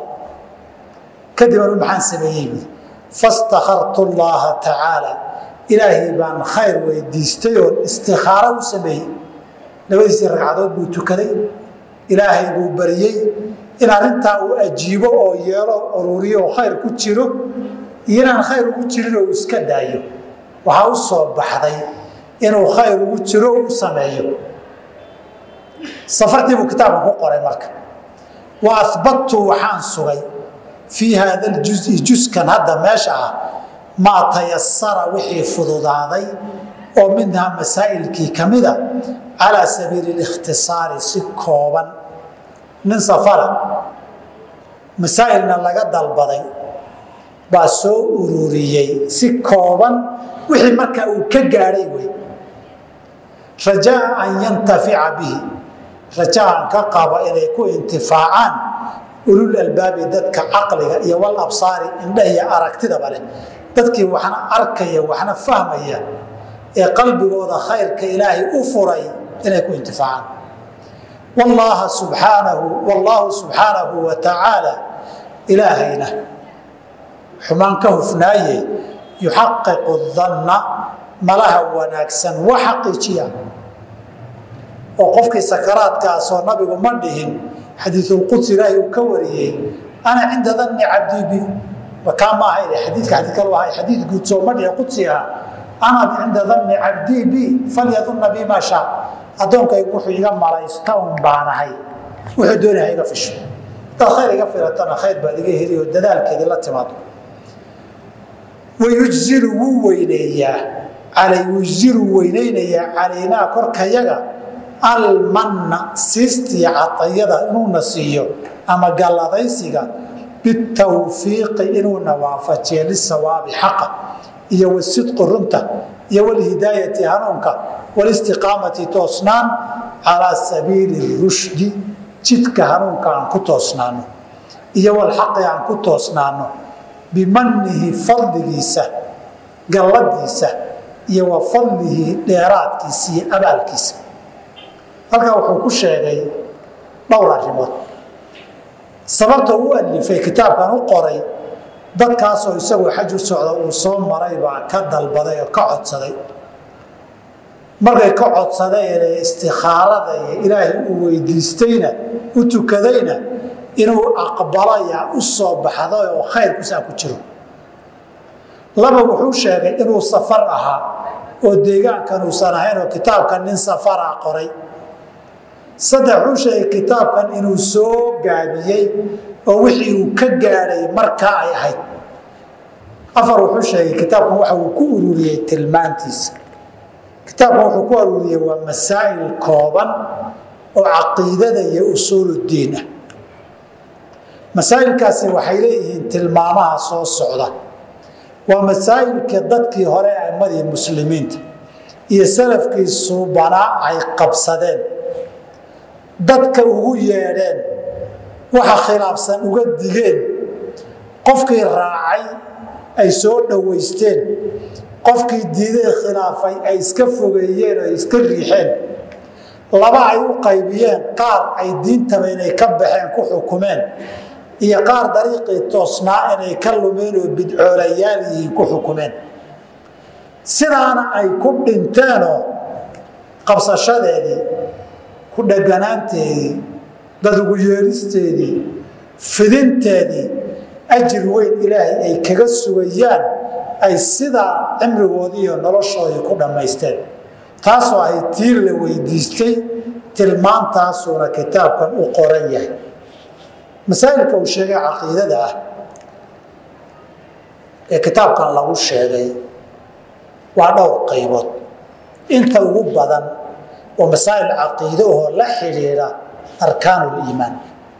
kadib anu maxaan sameeyey buui fastakhartu llaaha tacaala ilaahay baan khayr weydiistay oon istikhaaro u sameeyey labadiisii ragcadood buu tukaday ilaahay buu baryey in arrintaa uu ajiibo oo yeelo ururiyo oo khayr ku jiro iyo inaan khayr ugu jirin oo uu iska daayo waxaa u soo baxday inuu khayr ugu jiro u sameeyo safartii buu kitaabkan ku qoray marka wa ahbadtu waxaan sugay fii haada ljuzi juskan hadda meesha ah maa tayasara wixii fududaaday oo minhaa masaa'ilkii ka mida calaa sabiili likhtisaari si kooban nin safara masaa'ilna laga dalbaday baa soo ururiyey si kooban wixii markaa uu ka gaadhay wey rajaa an yantafica bihi rajaan ka qaba inay ku intifaacaan ulul albaabi dadka caqliga iyo wal absaari indha iyo aragtidaba leh dadkii waxna arkaya waxna fahmaya ee qalbigooda khayrka ilaahay u furay inay ku intifaacaan wallaaha subxaanahu wallaahu subxaanahu wa tacaala ilaahayna xumaan ka hufnaaye yuxaqiqu danna malaha wanaagsan wa xaqiijiya oo qofkii sakaraadkaasoo nabigu ma dhihin xadiisulquds ilaahay uu ka wariyey ana cinda danni cabdii bi kaa ma aha xadiidka xadiid kalu ahay xadiid guud soo ma dhihi qudsi aha ana cinda danni cabdii bi falyadunna bi maa shaa addoonkaygu wuxuu iga malaysta un baanahay wuxuu doonaya iga fisho hadaad khayr iga filatana khayr baad iga heli oo dadaalkeedii la timaado wayujzilu wuu weyneeyaa yujzilu weyneynayaa calaynaa korkayaga almanna siistiya cadayada inuuna siiyo ama galladaysiga bitawfiiqi inuuna waafajiyo lisawaabi xaqa iyo wasidqi runta iyo walhidaayati hanuunka walistiqaamati toosnaan calaa sabiili rushdi jidka hanuunka aan ku toosnaano iyo walxaqi aan ku toosnaano bimanihi fadligiisa galladiisa iyo wa fadlihi dheeraadkiisa iyo abaalkiisa halkaa wuxuu ku sheegay dhowr arrimood sababta u alifay kitaabkan u qoray dadkaasoo isagoo xaj u socda uu soo maray baa ka dalbaday oo ka codsaday markay ka codsadeen ee istikhaarada iyo ilaahay uu weydiistayna u tukadayna inuu aqbalaya u soo baxday oo khayrkusaa ku jiro laba wuxuu sheegay inuu safar ahaa oo deegaankan uusan ahayn oo kitaabkan nin safara qoray saddex wuxuu sheegay kitaabkan inuu soo gaabiyey oo wixii uu ka gaadhay markaa ay ahayd afar wuxuu sheegay kitaabkan waxa uu ku ururiyey tilmaantiisa kitaabkan wuxuu ku ururiyey waa masaa'il kooban oo caqiidada iyo usuuluddiin ah masaa'ilkaasi waxay leeyihiin tilmaamaha soo socda waa masaa'ilka dadkii hore aimmadii muslimiinta iyo salafkii suubanaa ay qabsadeen dadka ugu yeedheen waxa khilaafsan uga digeen qofkii raacay ay soo dhowaysteen qofkii diiday khilaafay ay iska fogeeyeen oo ay iska riixeen laba ay u qaybiyeen qaar ay diintaba inay ka baxeen ku xukumeen iyo qaar dariiqii toosnaa inay ka lumeen oo bidcoolayaal yihiin ku xukumeen sidaana ay ku dhinteenoo qabsashadeedii ku dheganaanteedii dad ugu yeeristeedii fidinteedii ajir weyn ilaahay ay kaga sugayaan ay sidaa cimrigoodii iyo noloshoodii ku dhammaysteen taasoo ay tii la weydiistay tilmaantaasuuna kitaabkan u qoran yahay masaa'ilka uu sheegay caqiidada ah ee kitaabkan lagu sheegay waa dhowr qaybood inta ugu badan oo masaa'il caqiide ahoo la xidhiidha arkaanuliimaan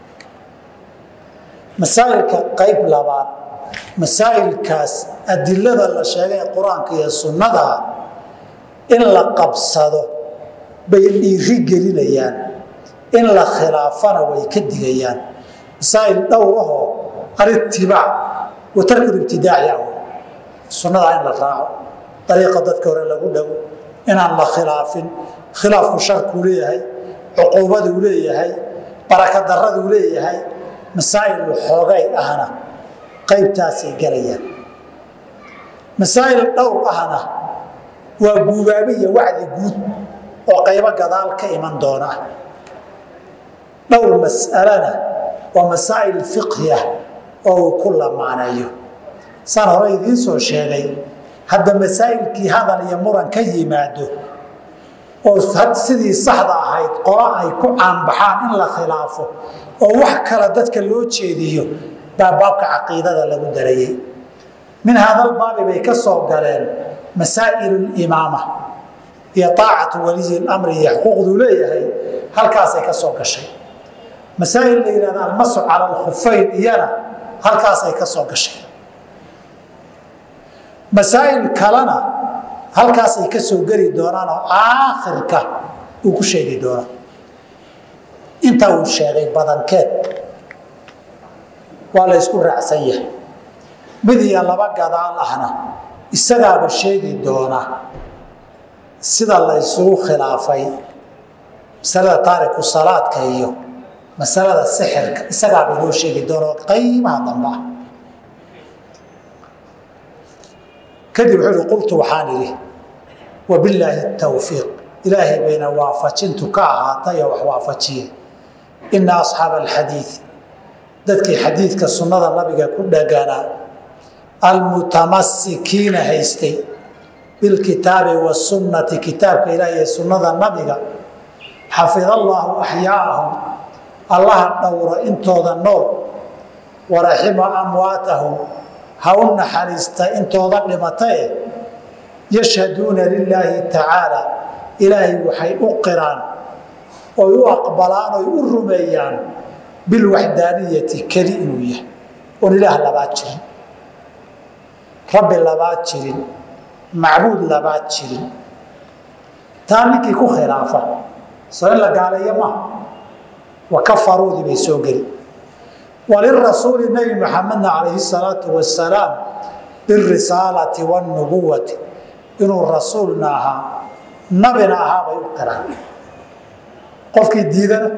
masaa'ilka qayb labaad masaa'ilkaas adilada la sheegay ee qur-aanka iyo sunnada in la qabsado bay dhiiri gelinayaan in la khilaafana way ka digayaan masaa'il dhowrahoo alitibaac wa tarku ibtidaaci ah sunnadaa in la raaco dariiqa dadka hore lagu dhago inaan la khilaafin khilaafku sharkuu leeyahay cuquubaduu leeyahay baraka daraduu leeyahay masaa'il xoogay ahna qaybtaasay galayaan masaa'il dhowr ahna waa guubaabe iyo wacdi guud oo qaybo gadaal ka iman doona dhowr mas'alana waa masaa'il fiqhi ah oo uu ku lamaaneeyo saan hore idiin soo sheegay hadda masaa'ilkii hadal iyo muran ka yimaado oo sidii saxda ahayd qola ay ku caanbaxaan in la khilaafo oo wax kale dadka loo jeediyo baa baabka caqiidada lagu darayey min hadal baabi bay ka soo galeen masaa'il limaama iyo aacatu waliyi lamri iyo xuquuqduu leeyahay halkaasay ka soo gashay masaa'il la yihahda almasu cala alkhufayn iyana halkaasay ka soo gashay masaa'il kalena halkaasay ka soo geli doonaan oo aakhirka uu ku sheegi doona inta uu sheegay badankeed waa la ysku raacsan yahay mid iyo laba gadaal ahna isagaaba sheegi doona sida la ysugu khilaafay masalada taariku salaadka iyo masalada sixirka isagaaba inoo sheegi doona qaybaha dambe ah kadib wuxuu ihi qultu waxaan idhi wabillaahi tawfiiq ilaahay bayna waafajintu ka ahaatay oo wax waafajiye ina asxaaba alxadiid dadkii xadiidka sunnada nabiga ku dhaganaa almutamasikiina haystay bilkitaabi wasunnati kitaabka ilaah iyo sunnada nabiga xafid allaahu axyaa'ahum allaha dhowro intooda nool waraxima amwaatahum ha u naxariista intooda dhimatae yashhaduuna lilaahi tacaala ilaahay waxay u qiraan oy u aqbalaan oy u rumeeyaan bilwaxdaaniyati keli inuu yahay oon ilaah labaad jirin rabbi labaad jirin macbuud labaad jirin taa ninkii ku khilaafa soo in la gaaleeyo maaha wa kafaruudii bay soo geli walirasuuli nebi maxamedna calayhi salaatu wasalaam birisaalati wanubuwati inuu rasuulna ahaa nabina ahaa bay u qiraan qofkii diidana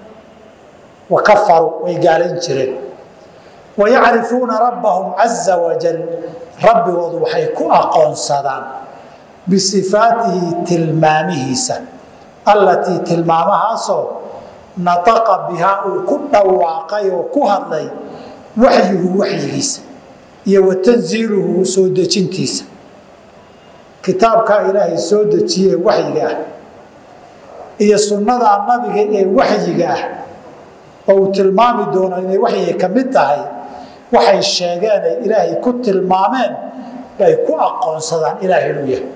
wa kafaruu way gaalayn jireen wayacrifuuna rabbahum caza wajal rabbigoodu waxay ku aqoonsadaan bisifaatihi tilmaamihiisa allatii tilmaamahaasoo nataqa bihaa uu ku dhawaaqay oo ku hadlay waxyuhu waxyigiisa iyo wa tansiiluhu soo dejintiisa kitaabkaa ilaahay soo dejiyee waxyiga ah iyo sunnadaa nabiga ee waxyiga ah oo uu tilmaami doono inay waxyiga ka mid tahay waxay sheegeen ay ilaahay ku tilmaameen bay ku aqoonsadaan ilaahay inuu yahay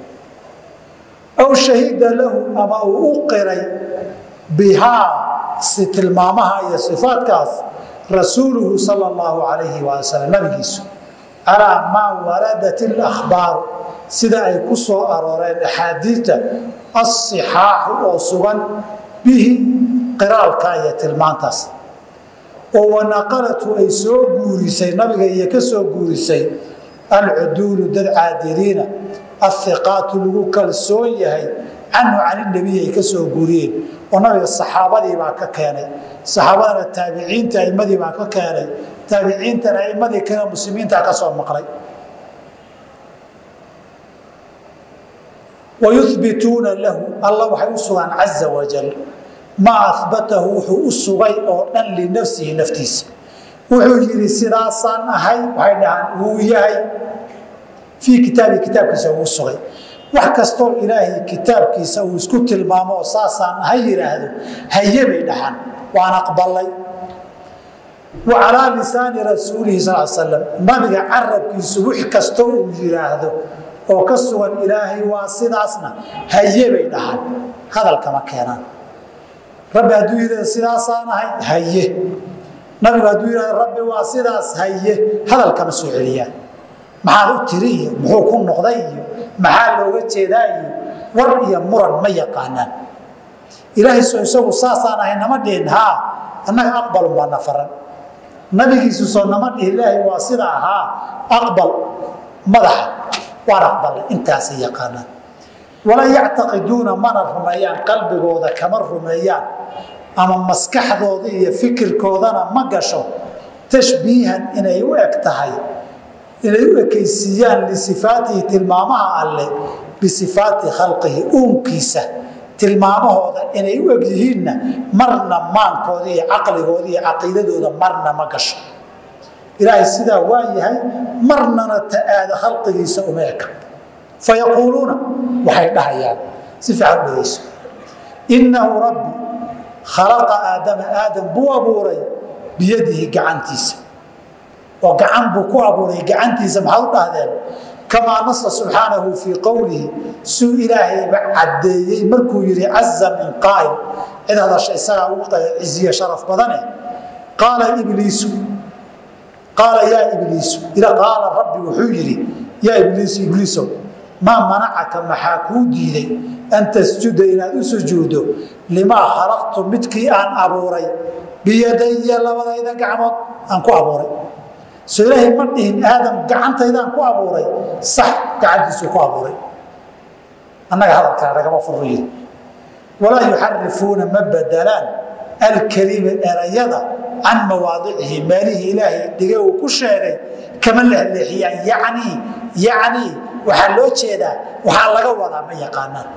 aw shahida lahu ama uu u qiray bihaa si tilmaamaha iyo sifaadkaas rasuuluhu sala allahu calayhi waali salam nabigiisu calaa maa waradat ilakhbaaru sida ay ku soo arooreen axaadiidta asixaaxu oo sugan bihi qiraalka iyo tilmaantaas oo wanaqalatu ay soo guurisay nabiga iyo ka soo guurisay alcuduulu dad caadiliina ahiqaatu lagu kalsoon yahay canhu caninebiy ay ka soo guuriyeen oo nabiga saxaabadii baa ka keenay saxaabadana taabiciinta aimadii baa ka keenay taabiciintana aimadii kale muslimiinta ka soo maqlay wayubituuna lahu alla waxay u sugaan caza wajal maa abatahu wuxuu u sugay oo dhan linafsihi naftiisa wuxuu yidhi sidaasaan ahay waxay dhahaan wuu yahay fii kitaabii kitaabkiisa uu sugay wax kastoo ilaahay kitaabkiisa uu isku tilmaamo oo saasaan ahay yidhaahdo haye bay dhahaan waan aqbalay wa calaa lisaani rasuulihi sal slam nabiga carabkiisu wix kastoo uu yidhaahdo oo ka sugan ilaahay waa sidaasna haye bay dhahaan hadalkama keenaan rabbi hadduu yidhahdo sidaasaan ahay haye nabigu hadduu yidhahdo rabbi waa sidaas haye hadalkama soo celiyaan maxaad u tiri iyo muxuu ku noqday iyo maxaa looga jeedaa iyo war iyo muran ma yaqaanaan ilaahay soo isagu saasaan ahay nama dhihin haa annaga aqbalun baa na faran nabigiisu soo nama dhihin ilaahay waa sida ahaa aqbal madaxa waan aqbalay intaasay yaqaanaan walaa yactaqiduuna mana rumeeyaan qalbigooda kama rumeeyaan ama maskaxdooda iyo fikirkoodana ma gasho tashbiihan inay u eg tahay inay u ekaysiiyaan lisifaatihi tilmaamaha alle bisifaati khalqihi uunkiisa tilmaamahooda inay u eg yihiinna marna maankooda iyo caqligooda iyo caqiidadooda marna ma gasho ilaahay sidaa waa yahay marnana ta'aada khalqigiisa uma eka fayaquuluuna waxay dhahayaan si fiican dhegeyso innahu rabbi khalaqa aadama aadam buu abuuray biyadihi gacantiisa oo gacan buu ku abuuray gacantiisa maxaad u dhahdeen kamaa nasa subxaanahu fii qowlihi suu ilaahayba caddeeyey markuu yidhi caza min qaa'il cid hadasha isagaa ugu ciziye sharaf badane qaala ibliisu qaala yaa ibliisu qaala rabbi wuxuu yidhi yaa ibliisu ibliisow maa manacaka maxaa kuu diiday an tasjuda inaad u sujuuddo limaa khalaqtu midkii aan abuuray biyadaya labadayda gacmood aan ku abuuray soo ilaahay ma dhihin aadam gacantaydaan ku abuuray sax gacantiisuu ku abuuray annaga hadalkaa nagama furriyin walaa yuxarifuuna ma bedelaan alkelima erayada can mawaadicihi meelihii ilaahay dhige uu ku sheegay kama lehleexiyaan yacnii yacnii waxaa loo jeedaa waxaa laga wadaa ma yaqaanaan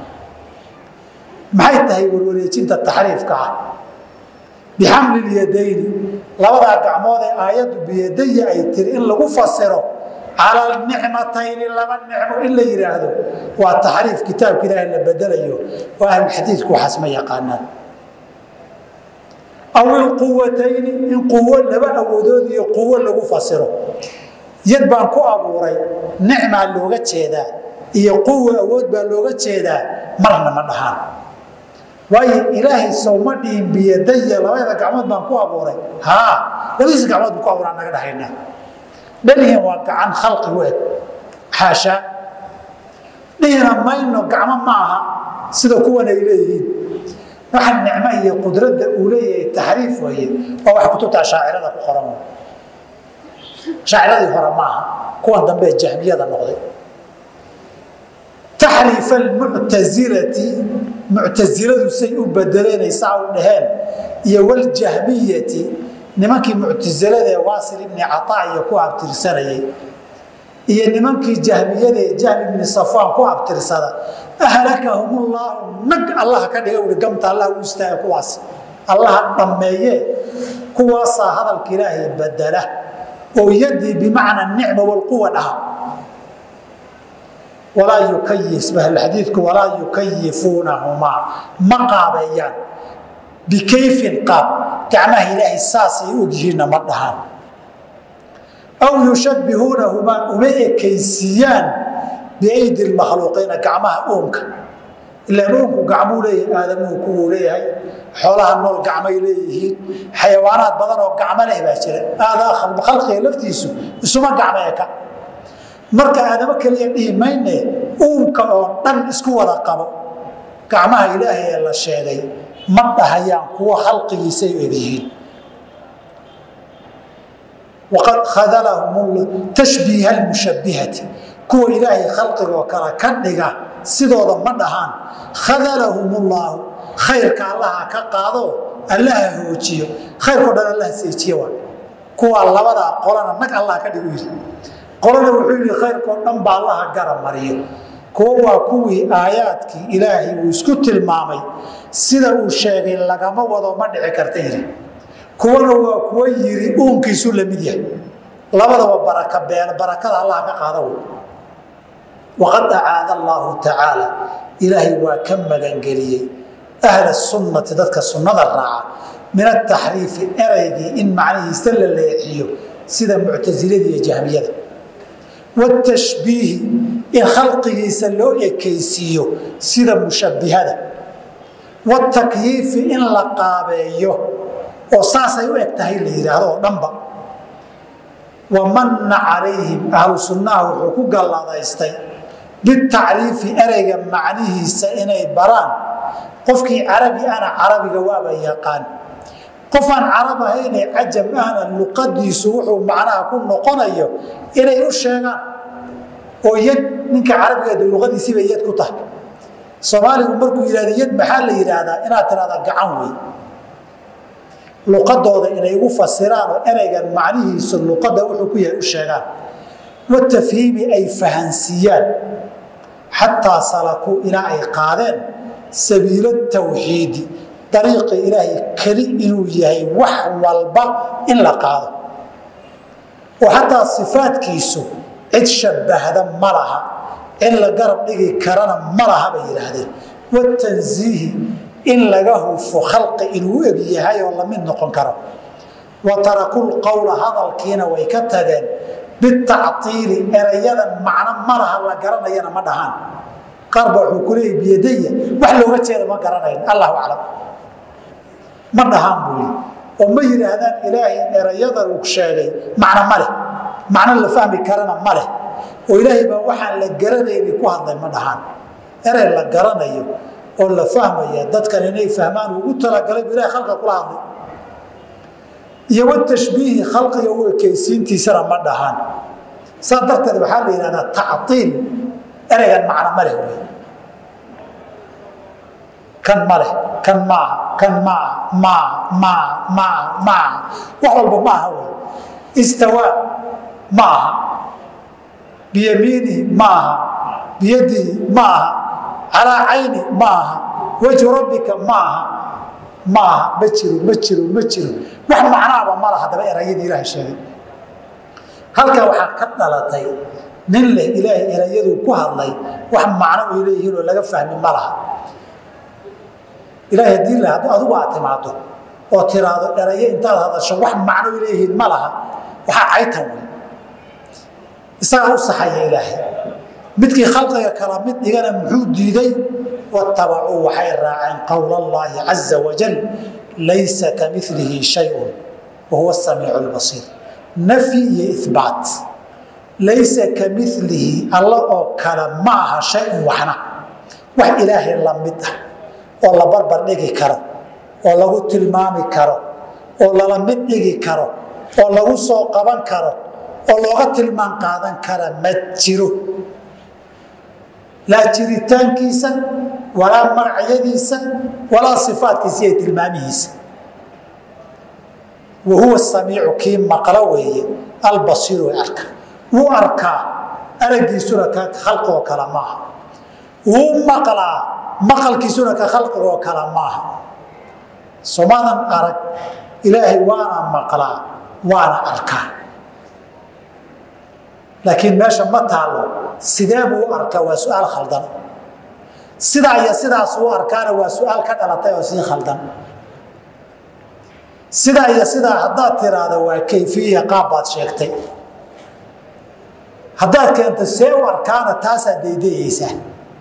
maxay tahay warwareejinta taxriifka ah bixamli lyadayni labadaa gacmood ee aayaddu biyadaya ay tiri in lagu fasiro cala nicmatayni laba nicmo in la yidhaahdo waa taxriif kitaabka ilaahay la bedelayo oo ahlulxadiidku waxaas ma yaqaanaan aw ilquwatayni in quwo laba awoodood iyo quwo lagu fasiro yad baan ku abuuray nicmaa looga jeedaa iyo quwa awood baa looga jeedaa marna ma dhahaan waayo ilaahay sowma dhihin biyadaya labada gacmood baan ku abuuray haa labadiisa gacmood baan ku abuuraa naga dhahayna dhalihin waa gacan khalqi u eg xaashaa dhihina mayno gacmo ma aha sida kuwan ay leeyihiin waxa nicmo iyo qudradda uu leeyahay taxriif weeye waa wax kutubta shaacirada ku qoran shaaciradii hore maaha kuwan dambe jahmiyada noqday taxriif almuctasilati muctasiladu say u bedeleenaysaa u dhaheen iyo waljahmiyati nimankii muctasilada ee waasil ibni cataa iyo ku abtirsanayay iyo nimankii jahmiyada ee jahmi ibni safaan ku abtirsada ahlakahum llaahu nag allaha ka dhiga ui gamta allah u istaaga kuwaas allaha dhammeeye kuwaasaa hadalka ilaahay bedela oo yadii bimacna nicma walquwa dhaha walaa yukayif xadiidku walaa yukayifuunahumaa ma qaabeeyaan bikayfin qaab gacmaha ilaahay saasay ogyihiinna ma dhahaan aw yushabbihuunahumaa uma ekaysiiyaan biaydi lmakhluuqiina gacmaha uunka ilaan uunku gacmuu leeyahay aadamuhu kuwuu leeyahay xoolaha nool gacmay leeyihiin xayawaanaad badan oo gacmo leh baa jira aadaa khalqiga laftiisu isuma gacmo eka marka aadamo keliya dhihi mayne uunka oo dhan isku wada qabo gacmaha ilaahay ee la sheegay ma dhahayaan kuwo khalqigiisay egyihiin waqad khadalahum tashbiiha lmushabbihati kuwa ilaahay khalqigoo kale ka dhiga sidooda ma dhahaan khadalahum llaahu khayrka allaha ka qaado allaha hoojiyo khayrkao dhan allaha seejiye waa kuwaa labadaa qolana nag allah ka dhigu yidhi qolana wuxuu yidhi khayrkao dhan ba allaha gara mariyo kuwo waa kuwii aayaadkii ilaahay uu isku tilmaamay sida uu sheegay lagama wado ma dhici karta yidhi kuwana waa kuwo yidhi uunkiisu la mid yahay labadaba baraka been barakada allah ka qaada wey waqad acaada allaahu tacaala ilaahay waa ka magangeliyey ahla sunnati dadka sunnada raaca min ataxriifi eraygii in macnihiisa la leexiyo sida muctasilada iyo jahmiyada watashbiihi in khalqigiisa loo ekaysiiyo sida mushabbihada watakyiifi in la qaabeeyo oo saasay u eg tahay la yidhaahdo oo dhanba wamanna calayhim ahlu sunnaha wuxuu ku galladaystay bitacriifi ereyga macnihiisa inay baraan qofkii carabi ana carabiga waaba yaqaan qof aan carab ahayne cajam ahna luqadiisu wuxuu macnaha ku noqonayo inay u sheegaan oo yad ninka carabigeeda luqadiisiibay yad ku tahay soomaaligu markuu yidhahda yad maxaa la yidhaahdaa inaad tidhahdaa gacan wey luqadooda inay ugu fasiraan oo ereygan macnihiisu luqadda wuxuu ku yahay u sheegaan watafhiimi ay fahansiiyaan xataa salakuu ilaa ay qaadeen sabiila tawxiidi dariiqi ilaahay keli inuu yahay wax walba in la qaado oo xataa sifaadkiisu cid shabbahda ma laha in la garab dhigi karana ma laha bay yidhaahdeen watansiihi in laga hufo khalqi inuu eg yahay oo lamid noqon karo wa tarakul qowla hadalkiina way ka tageen bitactiili erayadan macno ma laha la garanayana ma dhahaan qaar baa wuxuu ku leeyay biyadaya wax looga jeeda ma garanayn allahu aclam ma dhahaan buu yidhi oo ma yidhaahdaan ilaahay erayadan uu sheegay macno ma leh macno la fahmi karana ma leh oo ilaahay baa waxaan la garanayni ku hadlay ma dhahaan erey la garanayo oo la fahmaya dadkan inay fahmaan ugu talagalay bu ilahay khalqa kula hadlay iyo watashbiihi khalqiga u ekaysiintiisana ma dhahaan saa darteed waxaa la yidhahdaa tactiil ereygan macno ma leh wey kan ma leh kan maaha kan maaha maa maa maa maa wax walba maaha wey istawaa ma aha biyamiinihi ma aha biyadihi ma aha calaa cayni ma aha wejhu rabbika ma aha ma aha ma jiro ma jiro ma jiro wax macnaaba ma laha daba erayadii ilaahay sheegay halkaa waxaa ka dhalatay nin leh ilaahay erayaduu ku hadlay wax macno ay leeyihiin oo laga fahmi ma laha ilaahay haddii la adigu aad timaado oo tiraahdo erayo intaad hadasho wax macno leeyihiin ma laha waxaa caytan wey isagaa u saxaya ilaahay midkii khalqiga kala mid dhigana muxuu diiday watabacuu waxay raaceen qowl allaahi caza wajal laysa kamilihi shayun wa huwa samiicu lbasiir nafyi iyo ibaat laysa kamilihi alla oo kale ma aha shayun waxna wax ilaahay la mid ah oo la barbar dhigi karo oo lagu tilmaami karo oo lala mid dhigi karo oo lagu soo qaban karo oo looga tilmaan qaadan kara ma jiro laa jiritaankiisa walaa magacyadiisa walaa sifaatkiisa iyo tilmaamihiisa wa huwa samiicu kii maqlo weeye albasiiru ee arka wuu arkaa aragiisuna ka khalqigoo kale maaha wuu maqlaa maqalkiisuna ka khalqigoo kale maaha somadan arag ilaahay waana maqlaa waana arkaa laakiin meesha ma taalo sidee buu u arkaa waa su-aal khaldan sidaa iyo sidaas u arkaana waa su-aal ka dhalatay oo sii khaldan sidaa iyo sidaa haddaad tiraahdo waa kayfiya qaab baad sheegtay haddaad keento see u arkaana taasaad daydayeysaa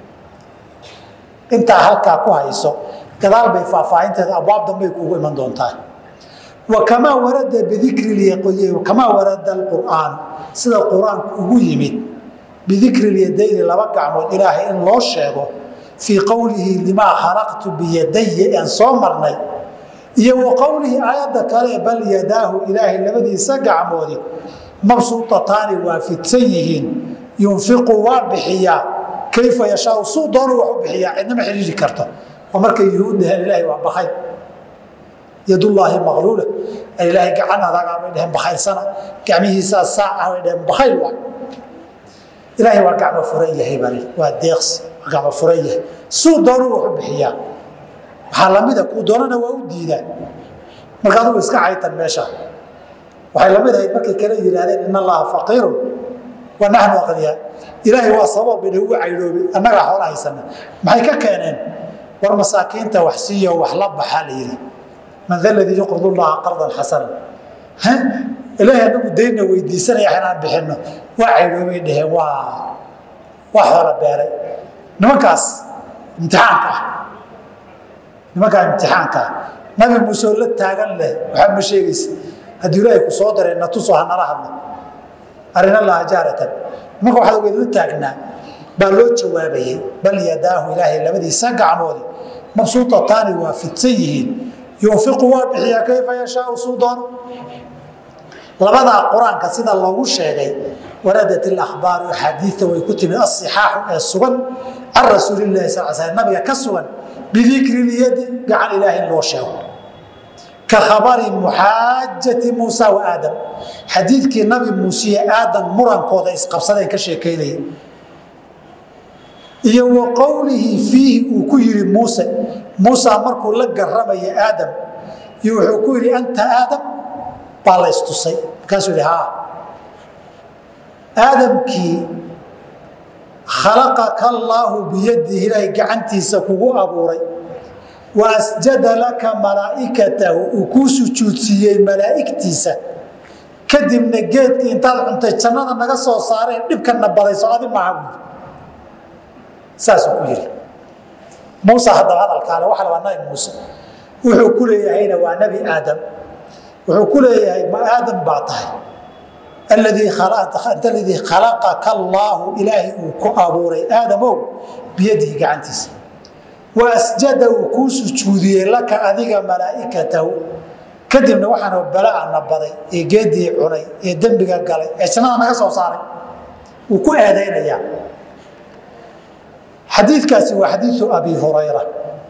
intaa halkaa ku hayso gadaal bay faahfaahinteeda abwaab dambay kuugu iman doontaa wakamaa warada bidikri kamaa warada alqur'aan sida qur-aanku ugu yimid bidikri lyadayni laba gacmood ilaahay in loo sheego fii qowlihi limaa khalaqtu biyadaya aan soo marnay iyo wa qowlihi aayadda kale bal yadaahu ilaahay labadiisa gacmoodi mabsuutataani waa fidsan yihiin yunfiqu waa bixiyaa kayfa yashaau suu doonu wax u bixiyaa cidnama xidhiiri karto oo markay yuhuud dhaheen ilaahay waa bakay yadullaahi maqluula ilaahay gacan adagaa bay dheheen bakhaylsana gacmihiisaa saac ah bay dheheen bakhayl waa ilaahay waa gacmo furan yahay bani waa deeqsi waa gacmo furan yahay suu doonu wax u bixiyaa waxaa lamida kuu doonana waa u diidaa marka adugu iska caytan meesha waxay lamid ahayd markay kale yidhaahdeen in allaha faqiirun wa naxnu aqniyaa ilaahay waa sabab bay ugu caydhoobi annagaa xoola haysana maxay ka keeneen war masaakiinta wax siiyo wax la baxaa la yidhi man da ladii yuqrid llaha qardan xasana ilaahay anagu daynna weydiisanaya inaan bixino waa caydhoobay dheheen waa waa xoola beeray nimankaas imtixaanka ah nimankaa imtixaanka ah nabi muuse oo la taagan leh waxaa ma sheegaysa haddii ilaahay ku soo daray natusoo hanala hadlo arina laha jaaratan nimanka waxaad ogeed la taagnaa baa loo jawaabayay bal yadaahu ilaahay labadiisa gacmoodi mabsuutataani waa fidsan yihiin yunfiqu waa bixiyaa kayfa yashaau suu doono labadaa qur-aanka sida loogu sheegay waradat ilakhbaaru axaadiida way ku timid asixaaxu ee sugan can rasuulilahi sal sl nabiga ka sugan bidikri lyadi gacan ilaahay loo sheego ka khabari muxaajati muusa wa aadam xadiidkii nabi muuse iyo aadam murankooda isqabsadeen ka sheekaynaya iyo wa qowlihi fiihi uu ku yidhi muuse muusa markuu la garamaya aadam iyo wuxuu ku yidhi anta aadam baa la istusay markaasuu yidhi haa aadamkii khalaqaka allaahu biyadihi ilaahay gacantiisa kugu abuuray wa asjada laka malaa'ikatahu uu kuu sujuudsiiyey malaa'igtiisa kadibna geedkii intaad cuntay jannada naga soo saareen dhibkana badayso adi maaha buuri saasuu ku yidhi muuse haddaba hadalkaale waxa la waa nabi muuse wuxuu ku leeyahayna waa nebi aadam wuxuu ku leeyahay ma aadam baa tahay aladii aladii khalaqaka allaahu ilaahay uu ku abuuray aadamow biyadihi gacantiisa wa asjada uu kuu sujuudiyey laka adiga malaa'ikatahu kadibna waxaanoo bala'ana baday ee geedii cunay ee dembiga galay ee jannada naga soo saaray wuu ku eedaynayaa xadiikaasi waa xadiiu abi hurayra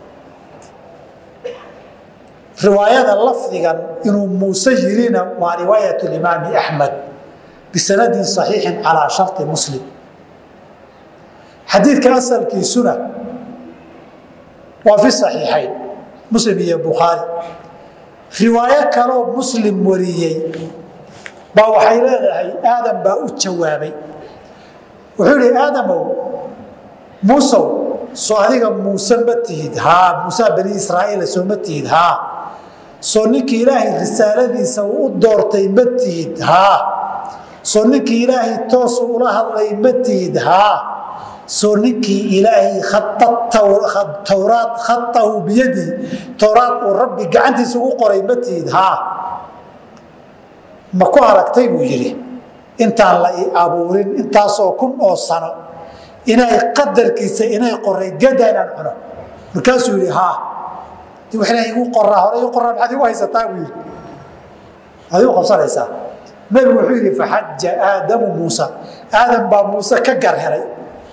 riwaayada lafdigan inuu muuse yirina waa riwaayat imaami axmed bisanadin صaxiixin calaa shari muslim xadiidka asalkiisuna waa fi صaxiixayn muslim iyo bukhaari riwaayo kaloo muslim wariyey baa waxay leedahay aadam baa u jawaabay wuxuu ihi aadamow muusow soo adiga muuse ma tihid haa muusa bani israa'iila soo ma tihid haa soo ninkii ilaahay risaaladiisa uu u doortay ma tihid haa soo ninkii ilaahay toosu ula hadlay ma tihid haa soo ninkii ilaahay towraad khatahu biyadii towraad uu rabbi gacantiisa ugu qoray ma tihid haa ma ku aragtay buu yidhi intaan la i abuurin intaasoo kun oo sano inay qadarkiisa inay qoray gada inaan cuno markaasuu yidhi haa di wax ilahay igu qoraa hore igu qoraa maxaad igu haysataa buu yidhi maxaad igu qabsanaysaa nabigu wuxuu yidhi faxaja aadamu muusa aadam baa muuse ka gar helay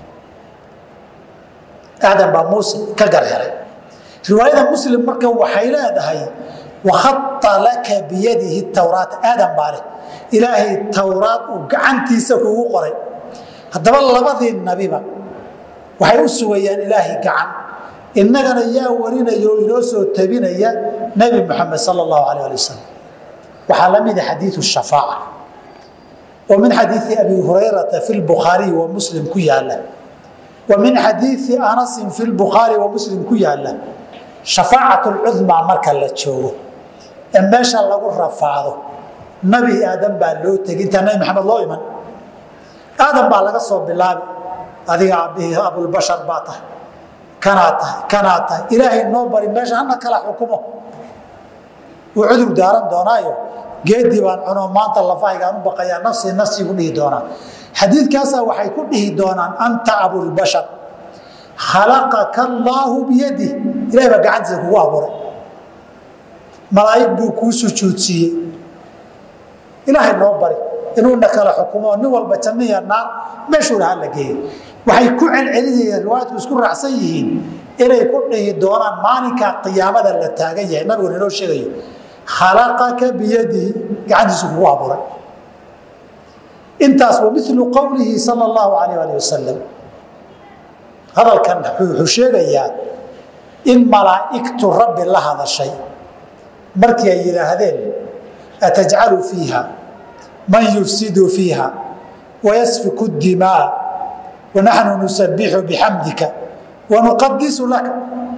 aadam baa muuse ka gar helay riwaayada muslim marka waxay leedahay wakhata laka biyadihi towraat aadam baa leh ilaahay towraad uu gacantiisa kuugu qoray haddaba labadii nabiba waxay u sugayaan ilaahay gacan innagana yaa warinaya oo inoo soo tabinaya nebi moxamed sala allahu alayh ali wasalam waxaa la mida xadiidu shafaaca oo min xadiidi abi hurayrata fi lbukhaariyi wa muslim ku yaala wa min xadiidi anasin fi lbukhaari wa muslim ku yaala shafaacat lcudmaa marka la joogo ee meesha lagu rafaado nabi aadam baa loo tegay intaa nabi maxamed loo iman aadam baa laga soo bilaabi adiga aabihii abulbashar baa tahay kanaa tahay kanaa tahay ilaahay noo bari meesha hana kala xukumo wuu cudur daaran doonaayo geedii baan cuno maanta lafahaygaan u baqayaa nafsii nafsiigu dhihi doonaa xadiidkaasaa waxay ku dhihi doonaan anta abulbashar khalaqaka allaahu biyadih ilahay baa gacantiisa kugu abuuray malaa'ig buu kuu sujuudsiiyey ilaahay noo bari inuuna kala xukumo nin walba janniya naar meeshuu lahaa la geeyey waxay ku celcelinayeen riwaayadku isku raacsan yihiin inay ku dhihi doonaan maalinkaa qiyaamada la taagan yahay nabiguna inoo sheegayo khalaqaka biyadihi gacantiisu kugu abuuray intaas wa milu qowlihi sala allahu alayh alih wasalam hadalkan wuxuu sheegayaa in malaa'igtu rabbi la hadashay markii ay yidhaahdeen atajcalu fiiha man yufsidu fiiha wayasfiku dimaa wanaxnu nusabixu bixamdika wanuqadisu laka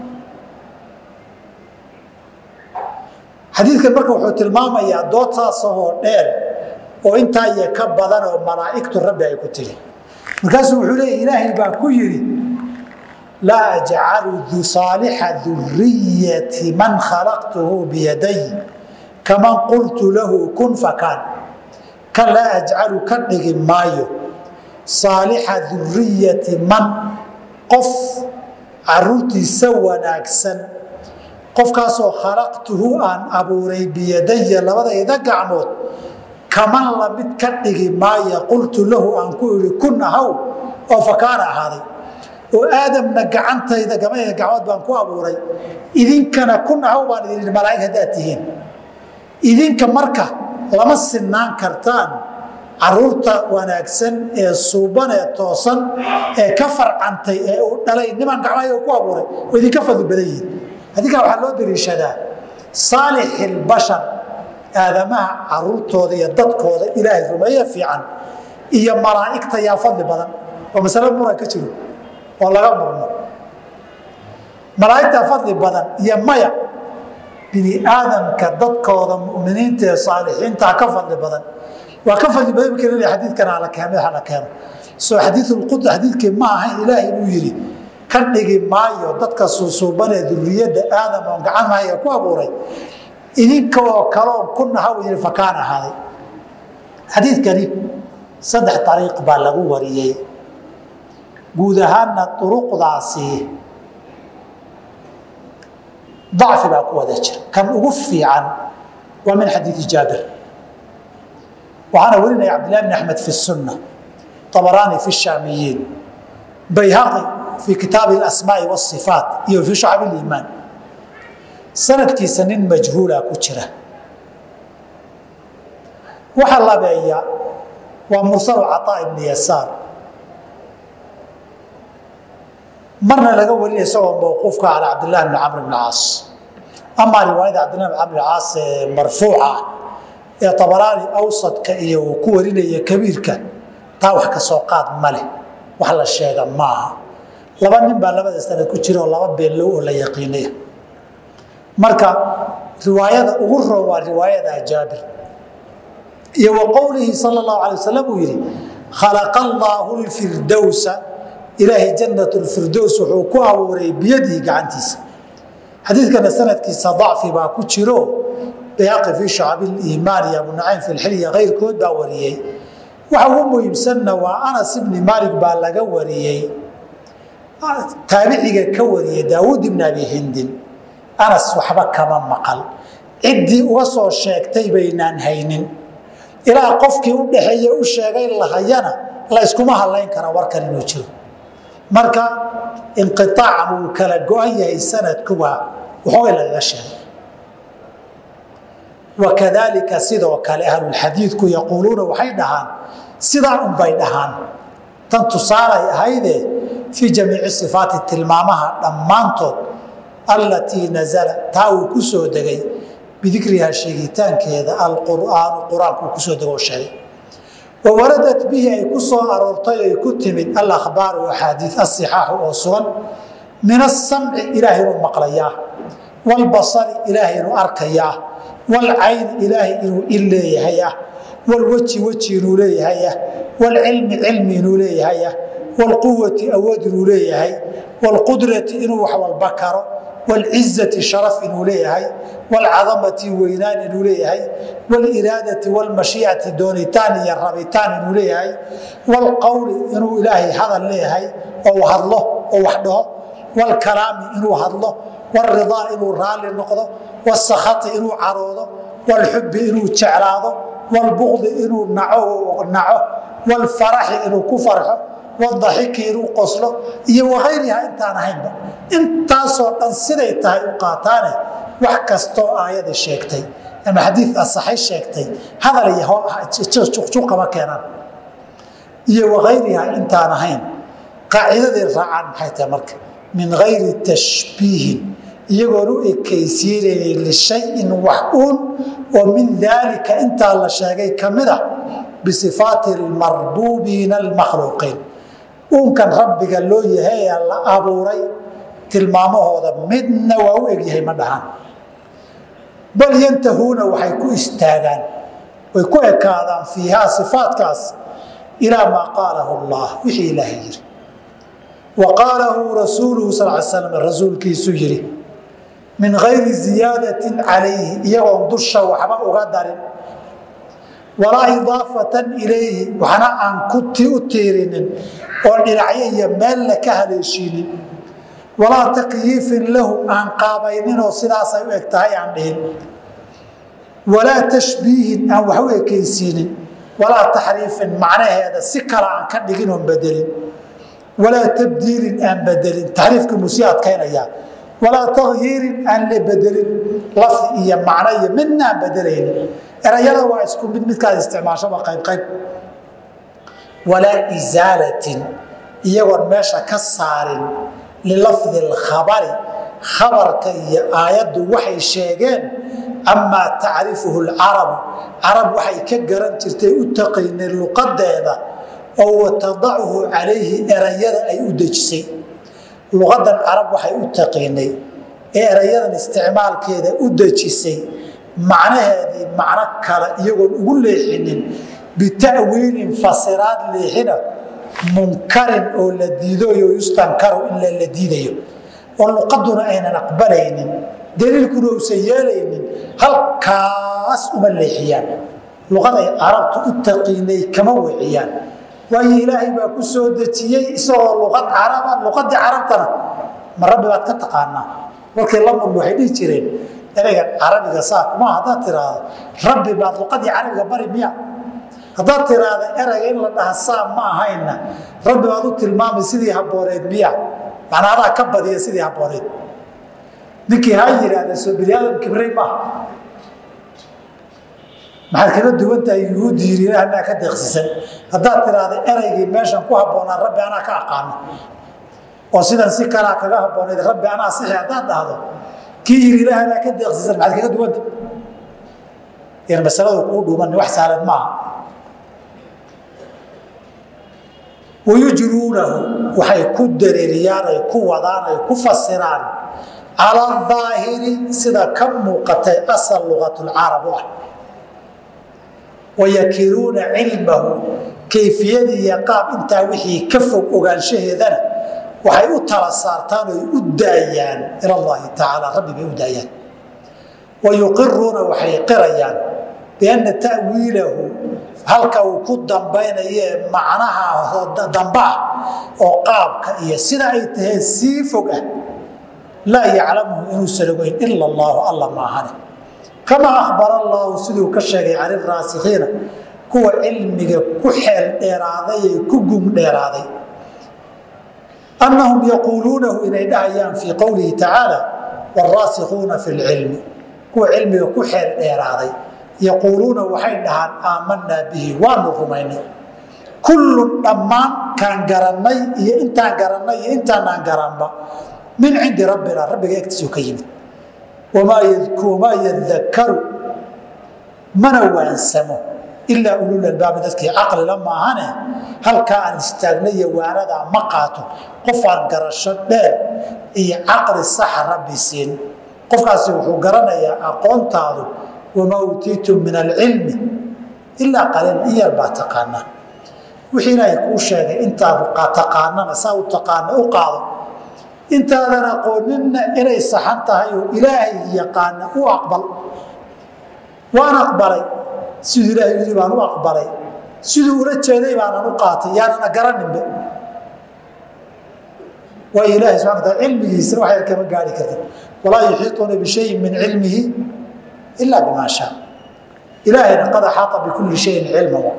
xadiidkan marka wuxuu tilmaamayaa dood saasahoo dheer oo intaa iyo ka badan oo malaa'igtu rabbi ay ku tiri markaasuu wuxuu leeya ilaahay baa ku yidhi laa ajcalu saalixa duriyati man khalaqtuhu biyaday kaman qultu lahu kun fakaan ka laa ajcalu ka dhigi maayo saalixa duriyati man qof caruurtiisa wanaagsan qofkaasoo khalaqtuhu aan abuuray biyadaya labadayda gacmood kaman lamid ka dhigi maaya qultu lahu aan ku idhi kun ahaw oo fakaana ahaaday oo aadamna gacantayda gabayga gacmood baan ku abuuray idinkana kun ahaw baan idin idhi malaa'ig haddaad tihiin idinka marka lama sinaan kartaan caruurta wanaagsan ee suuban ee toosan ee ka farcantay ee uu dhalay niman gacmahayga ku abuuray oo idinka fadli badan yihin adinkaa waxaa loo dariishadaa saalixilbashar aadamaha caruurtooda iyo dadkooda ilaahay rumeeye fiican iyo malaa'igta yaa fadli badan oo masale muran ka jiro oo laga murmo malaa'igta fadli badan iyo maya bini aadamka dadkooda muminiinta ee saalixiintaa ka fadli badan waa ka fadli badan marka laleeyahay xadiidkana ala keeno madaxa la keeno soo xadiidulqud xadiidkii ma ahayn ilaahay inuu yidhi ka dhigi maayo dadka suusuuban ee duriyadda aadam oon gacanmahaya ku abuuray idinka oo kaleoo ku naha uu yidhi fakaan ahaaday xadiidkani saddex ariiq baa lagu wariyey guud ahaanna uruqdaasi dacfi baa ku wada jira kan ugu fiican waa min xadiidi jaabir waxaana warinaya cabdillahi bn axmed fi sunna abaraani fi shaamiyiin bayhaqi fi kitaabi asmaai wasifaat iyo fi shacab liimaan sanadkiisa nin majhuula ku jira waxa labeeya waa mursalu caطaa ibni yasaar marna laga warinaya isagoo mawquufka calى cabdillahi bni camr bn caas amaa riwaayada cabdillahi bn camr bn caas ee marfuuca ee abaraani awsadka iyo uu ku warinaya kabiirka taa wax ka soo qaad ma leh wax la sheega maaha laba nin baa labada sanad ku jira oo laba beenlow oo la yaqiinaya marka riwaayada ugu roon waa riwaayada jaabir iyo wa qowlihi sal اlahu alay wasalam uu yidhi khalaqa allaahu lfirdowsa ilaahay jannat lfirdows wuxuu ku abuuray biyadihi gacantiisa xadiidkana sanadkiisa dacfi baa ku jiro bayhaqi fii shacabi liimaan iyo abu nacaym fi lxilya keyrkood baa wariyey waxa ugu muhiimsanna waa anas ibni maalik baa laga wariyey taabiciga ka wariyey daawuud ibn abi hindin anas waxba kama maqal ciddii uga soo sheegtay baynaan haynin ilaa qofkii u dhaxeeye u sheegay lahayana la yskuma hadlayn kara warkan inuu jiro marka inqiaacan uu kala go-an yahay sanadkuwa waxoogay lagaga sheegay wakadalika sidoo kale ahlulxadiidku yaquuluuna waxay dhahaan sidaa unbay dhahaan tan tusaalay ahayde fii jamiici sifaati tilmaamaha dhammaantood allatii nazala taa uu ku soo degay bidikrihaa sheegitaankeeda alqur'aanu qur-aanku uu kusoo dego sheegay wa waradat bihi ay ku soo aroortay ay ku timid alakhbaaru axaadii asixaaxu oo sugan min asamci ilaahay inuu maqlayaa walbasari ilaahay inuu arkayaa walcayni ilaahay inuu il leeyahay ah walweji weji inuu leeyahay ah walcilmi cilmi inuu leeyahay ah walquwati awood inuu leeyahay walqudrati inuu wax walba karo wlcizati sharaf inuu leeyahay wlcadamati weynaan inuu leeyahay wliraadati wlmashiicati doonitaan iyo rabitaan inuu leeyahay wlqowli inuu ilaahay hadal leeyahay oo hadlo oo wax dhaho wlkalaami inuu hadlo wridaa inuu raalli noqdo wsakhati inuu caroodo wlxubi inuu jeclaado wlbuqdi inuu naco wlfaraxi inuu ku farxo wadaxiki inuu qoslo iyo wakayriha intaan ahaynba intaasoo dhan siday tahay u qaataane wax kastoo aayada sheegtay ama xadiid asaxay sheegtay hadal iyo juqjuqama keenaan iyo wakayriha intaan ahayn qaacidaday raacaan maxay tahay marka min gayri tashbiihin iyagoon u ekaysiinaynin lishayin wax uun oo min daalika intaa la sheegay ka mid ah bisifaati almarbuubiina almakhluuqiin uunkan rabbiga loo yahay ee la abuuray tilmaamahooda midna waa u egyahay ma dhahaan bal yantahuuna waxay ku istaagaan way ku ekaadaan fiihaa sifaatkaas ilaa maa qaalahu allah wixii ilaahay yiri wa qaalahu rasuuluhu sal l slam rasuulkiisu yidhi min gayri ziyaadatin calayhi iyagoon dusha waxba uga darin walaa idaafatan ilayhi waxna aan u tiirinin oon dhinacyo iyo meella ka haleeshiinin walaa takyiifin lahu aan qaabayninoo sidaasay u eg tahay aan dhihin walaa tashbiihin aan wax u ekaysiinin walaa taxriifin macnaheeda si kale aan ka dhigin oon bedelin walaa tabdiilin aan bedelin taxriifkii musii adkaynayaa walaa takyiirin aan la bedelin lafdi iyo macno iyo midna aan bedelaynin erayada waa isku mid midkaad isticmaashaba qaybqayb walaa isaalatin iyagoon meesha ka saarin lilafdi alkhabari khabarka iyo aayaddu waxay sheegeen amaa tacrifuhu lcarabu carab waxay ka garan jirtay u taqiineen luqadeeda oo watadachu calayhi erayada ay u dejisay luqadan carab waxay u taqiinay ee erayadan isticmaalkeeda u dejisay macnaheedii macno kale iyagoon ugu leexinin bitawiilin fasiraad leexina munkarin oo la diidoyo yustankaru in la diidayo oo luqaduna aynan aqbalaynin daliilkuna uusan yeelaynin halkaas uma leexiyaan luqaday carabtu u taqiinay kama wiciyaan waayo ilaahay baa ku soo dejiyey isagoo luqad caraba luqadii carabtana ma rabbi baad ka taqaanaa markii la murmi waxay dhihi jireen ereygan carabiga saa kuma haddaad tiraahdo rabbi baad luqadii carabiga bari miya haddaad tiraahda ereyga in la dhaha saa ma ahayna rabbi baad u tilmaamay sidii habooneed miya macnaa adaa ka badiya sidii habooneed ninkii ha yidhaahda soo bini aadam kibrey maaha maxaad kaga duwan tahay yuhuuddi yiri ilaahna ka deeqsisan haddaad tiraahda ereygii meeshan ku habboonaa rabbi anaa ka aqaano oo sidan si kalaa kaga habbooneed rabbi anaa sixi haddaad dhahdo kii yiri ilaahna ka deeqsisan maxaad kaga duwanta yan masaladu kuu dhuuman wax saalan maaha wayujruunahu waxay ku dareeriyaan ay ku wadaan ay ku fasiraan cala aahiri sida ka muuqatay asal lugatulcarab u ah wayakiluuna cilmahu kayfiyadii iyo qaab intaa wixii ka fog ogaanshaheedana waxay u tala saartaan oy u daayaan ila allahi tacaala rabbi bay u daayaan wa yuqiruuna waxay qirayaan bianna ta'wiilahu halka uu ku dambaynaye macnaha damba ah oo qaabka iyo sida ay taheen sii fog ah laa yaclamuhu inuusan ogeyn ila allaahu alla maahane kamaa akhbara allaahu siduu ka sheegay cani raasikiina kuwa cilmiga ku xeel dheeraaday ee ku gum dheeraaday annahum yaquuluunahu inay dhahayaan fii qowlihi tacaala waraasikuuna fi lcilmi kuwa cilmiga ku xeel dheeraaday yaquuluuna waxay dhahaan aamanaa bihi waanu rumaynay kullun dhammaan kaan garannay iyo intaan garannay iyo intaanaan garanba min cindi rabbina rabbiga egtiisuu ka yimid wamaa yadakaru mana waansamo ilaa ulul albaabi dadkii caqlila maahane halkaa aan istaagnay iyo waanadaa ma qaato qof aan garasho dheer iyo caqli saxa rabbi siin qofkaasi wuxuu garanayaa aqoontaadu wamaa uutiitum min alcilmi ilaa qaliila in yar baa taqaanaa wixii ilaahay kuu sheegay intaadu taqaanana saa u taqaana u qaado intaadan aqooninna inay saxan tahay oo ilaahay yaqaana u aqbal waan aqbalay siduu ilaahay yidhi baan u aqbalay siduu ula jeeday baanan u qaatay yaanana garaninba waayo ilahay subxana wataala cilmigiisa wax yar kama gaari kartid walaa yuxiituuna bishayin min cilmihi ilaa bimaa shaa ilaahayna qad axaata bikulli shayin cilmahu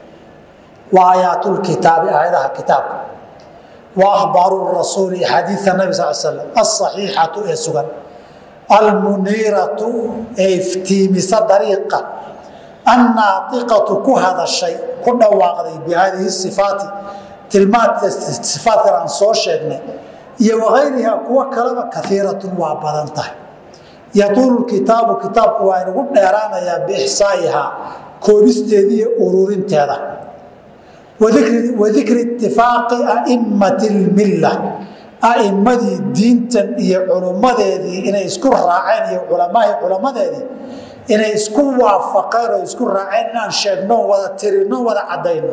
wa aayaatulkitaabi aayadaha kitaabka wa ahbaaru rasuuli xadiida nabi sal slam alsaxiixatu ee sugan almuniiratu ee iftiimisa dariiqa annaatiqatu ku hadashay ku dhawaaqday bi haadihi sifaati tilmaanta sifaatkan aan soo sheegnay iyo wakayriha kuwo kaleba kaiiratun waa badan tahay yatuulu kitaabu kitaabku waa inagu dheeraanayaa biixsaa'ihaa koobisteeda iyo ururinteeda wadikri itifaaqi a'immati lmilla a'immadii diintan iyo culummadeedii inay isku raaceen iyo culamaai culammadeedii inay isku waafaqeen oo isku raaceen inaan sheegno wada tirino wada caddayno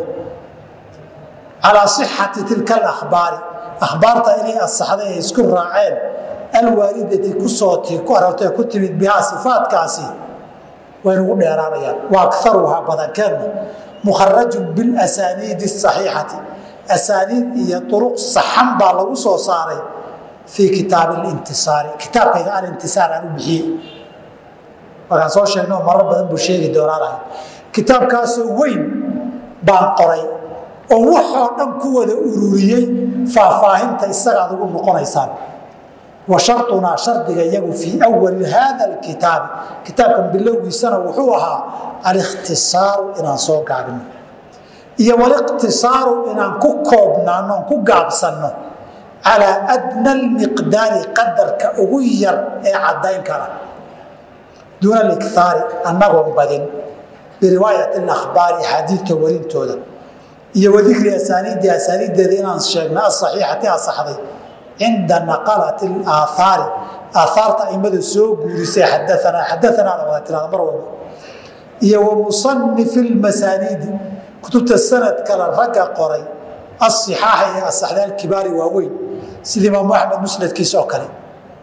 calaa sixati tilka alakhbaari akhbaarta inay asaxday ay isku raaceen alwaalidati kusoo ku arortay ku timid bihaa sifaatkaasi waynugu dheeraanayaan wa akaruhaa badankeenna mukharajun bilasaniidi asaxiixati asaaniid iyo uruq saxan baa lagu soo saaray fii kitaabi lintisaari kitaabkayga alintisaar aan u bixiyey markaan soo sheegno marar badan buu sheegi doonaanahay kitaabkaasoo weyn baan qoray oo waxoo dhan ku wada ururiyey faahfaahinta isagaad ugu noqonaysaan wa sharunaa shardiga iyagu fii awali haada alkitaabi kitaabkan bilowgiisana wuxuu ahaa alikhtisaaru inaan soo gaabino iyo waliqtisaaru inaan ku koobnaano on ku gaabsanno calaa adna almiqdaari qadarka ugu yar ee caddayn kara duuna alikhaari annagoon badin biriwaayati alakhbaari axaadiidta warintooda iyo wadikri asaaniidi asaaniiddeeda inaan sheegna asaxiixati asaxday cinda naqalati aaahaari aaaarta aimada soo guurisay xadaanaa xadaanaada wada tirada mar walba iyo wa musanifi lmasaaniidi kutubta sanad kale ragga qoray asixaaxa iyo asaxda alkibaari waaweyn sida imaamu axmed musnadkiisa oo kale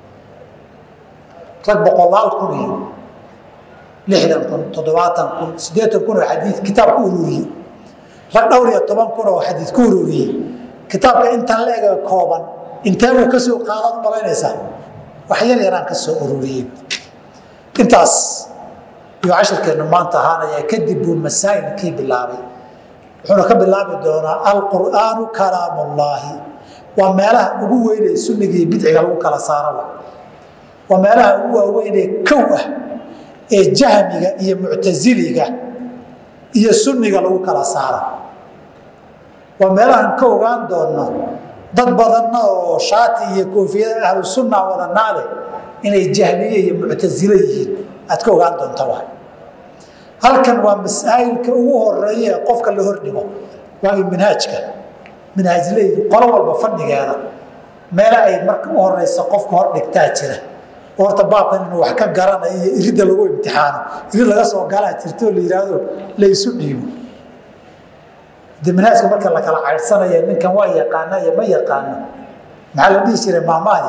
rag boqolaal kun iyo lixdan kun toddobaatan kun siddeetan kun oo xadii kitaab ku ururiyey rag dhowr iyo toban kun oo xadiid ku ururiyey kitaabka intan la ega kooban inteebuu ka soo qaadaad malaynaysaa wax yar yaraan ka soo ururiyey intaas iyuu cashirkeennu maanta ahaanaya kadib buu masaa'ilkii bilaabay wuxuuna ka bilaabi doonaa alqur'aanu kalaamullaahi waa meelaha ugu weynee sunnigiiyo bidciga lagu kala saaraba waa meelaha ugu waaweynee kow ah ee jahmiga iyo muctasiliga iyo sunniga lagu kala saaro waa meelahaan ka ogaan doonno dad badanna oo shaati iyo koofiyada ahlu sunna wadanaa leh inay jahmiye iyo muctasilo yihiin aad ka ogaan doonta waay halkan waa masaa'ilka ugu horeeya ee qofka la hordhigo waagii minhaajka minhaajleydu qolo walba fadhigeeda meele ay marka u horeysa qofka hor dhigtaa jira oo horta baabkan inuu wax ka garanayo iyo iridda lagu imtixaano irid laga soo galaa jirto oo la yidhaahdo la isu dhiibo de manhaajka marka la kala caydhsanaya ninkan waa yaqaana iyo ma yaqaano maxaa la dhihi jiray maamaadi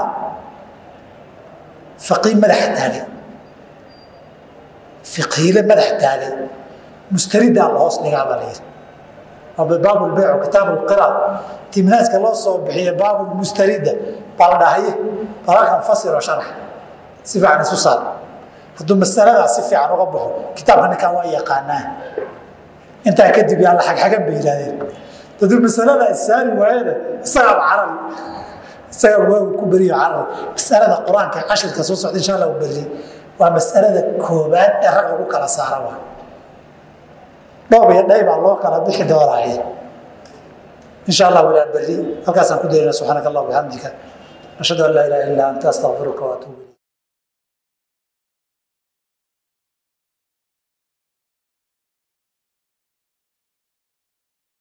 faqii madaxa taagay fiqiile madax taagay mustaridaa la hoos dhigaa baa la yidhi baab lbeyc kitaab lqira tii manhaajka loo soo bixiye baab mustarida baa la dhahaye balaalkan fasiro sharax si fiican isu saar hadduu masaladaa si fiican uga baxo kitaabka ninkan waa yaqaanaa intaa kadib yaa la xagxagan bay yidhahdeen hadduu masaladaa issaari waayana isagaaba carari isagaa waa ku beriyo carari masalada qur-aanka cashirka soo socda insha allah u beriyey waa masalada koobaad ee rag lagu kala saara waa dhoob iyo dhay baa loo kala bixi doonaaye insha allah walaa berri halkaasaan ku daynaa subxaanaka allah bixamdika ashhadu an laa ilaha illa anta astaqfiruka waatuubu ilayk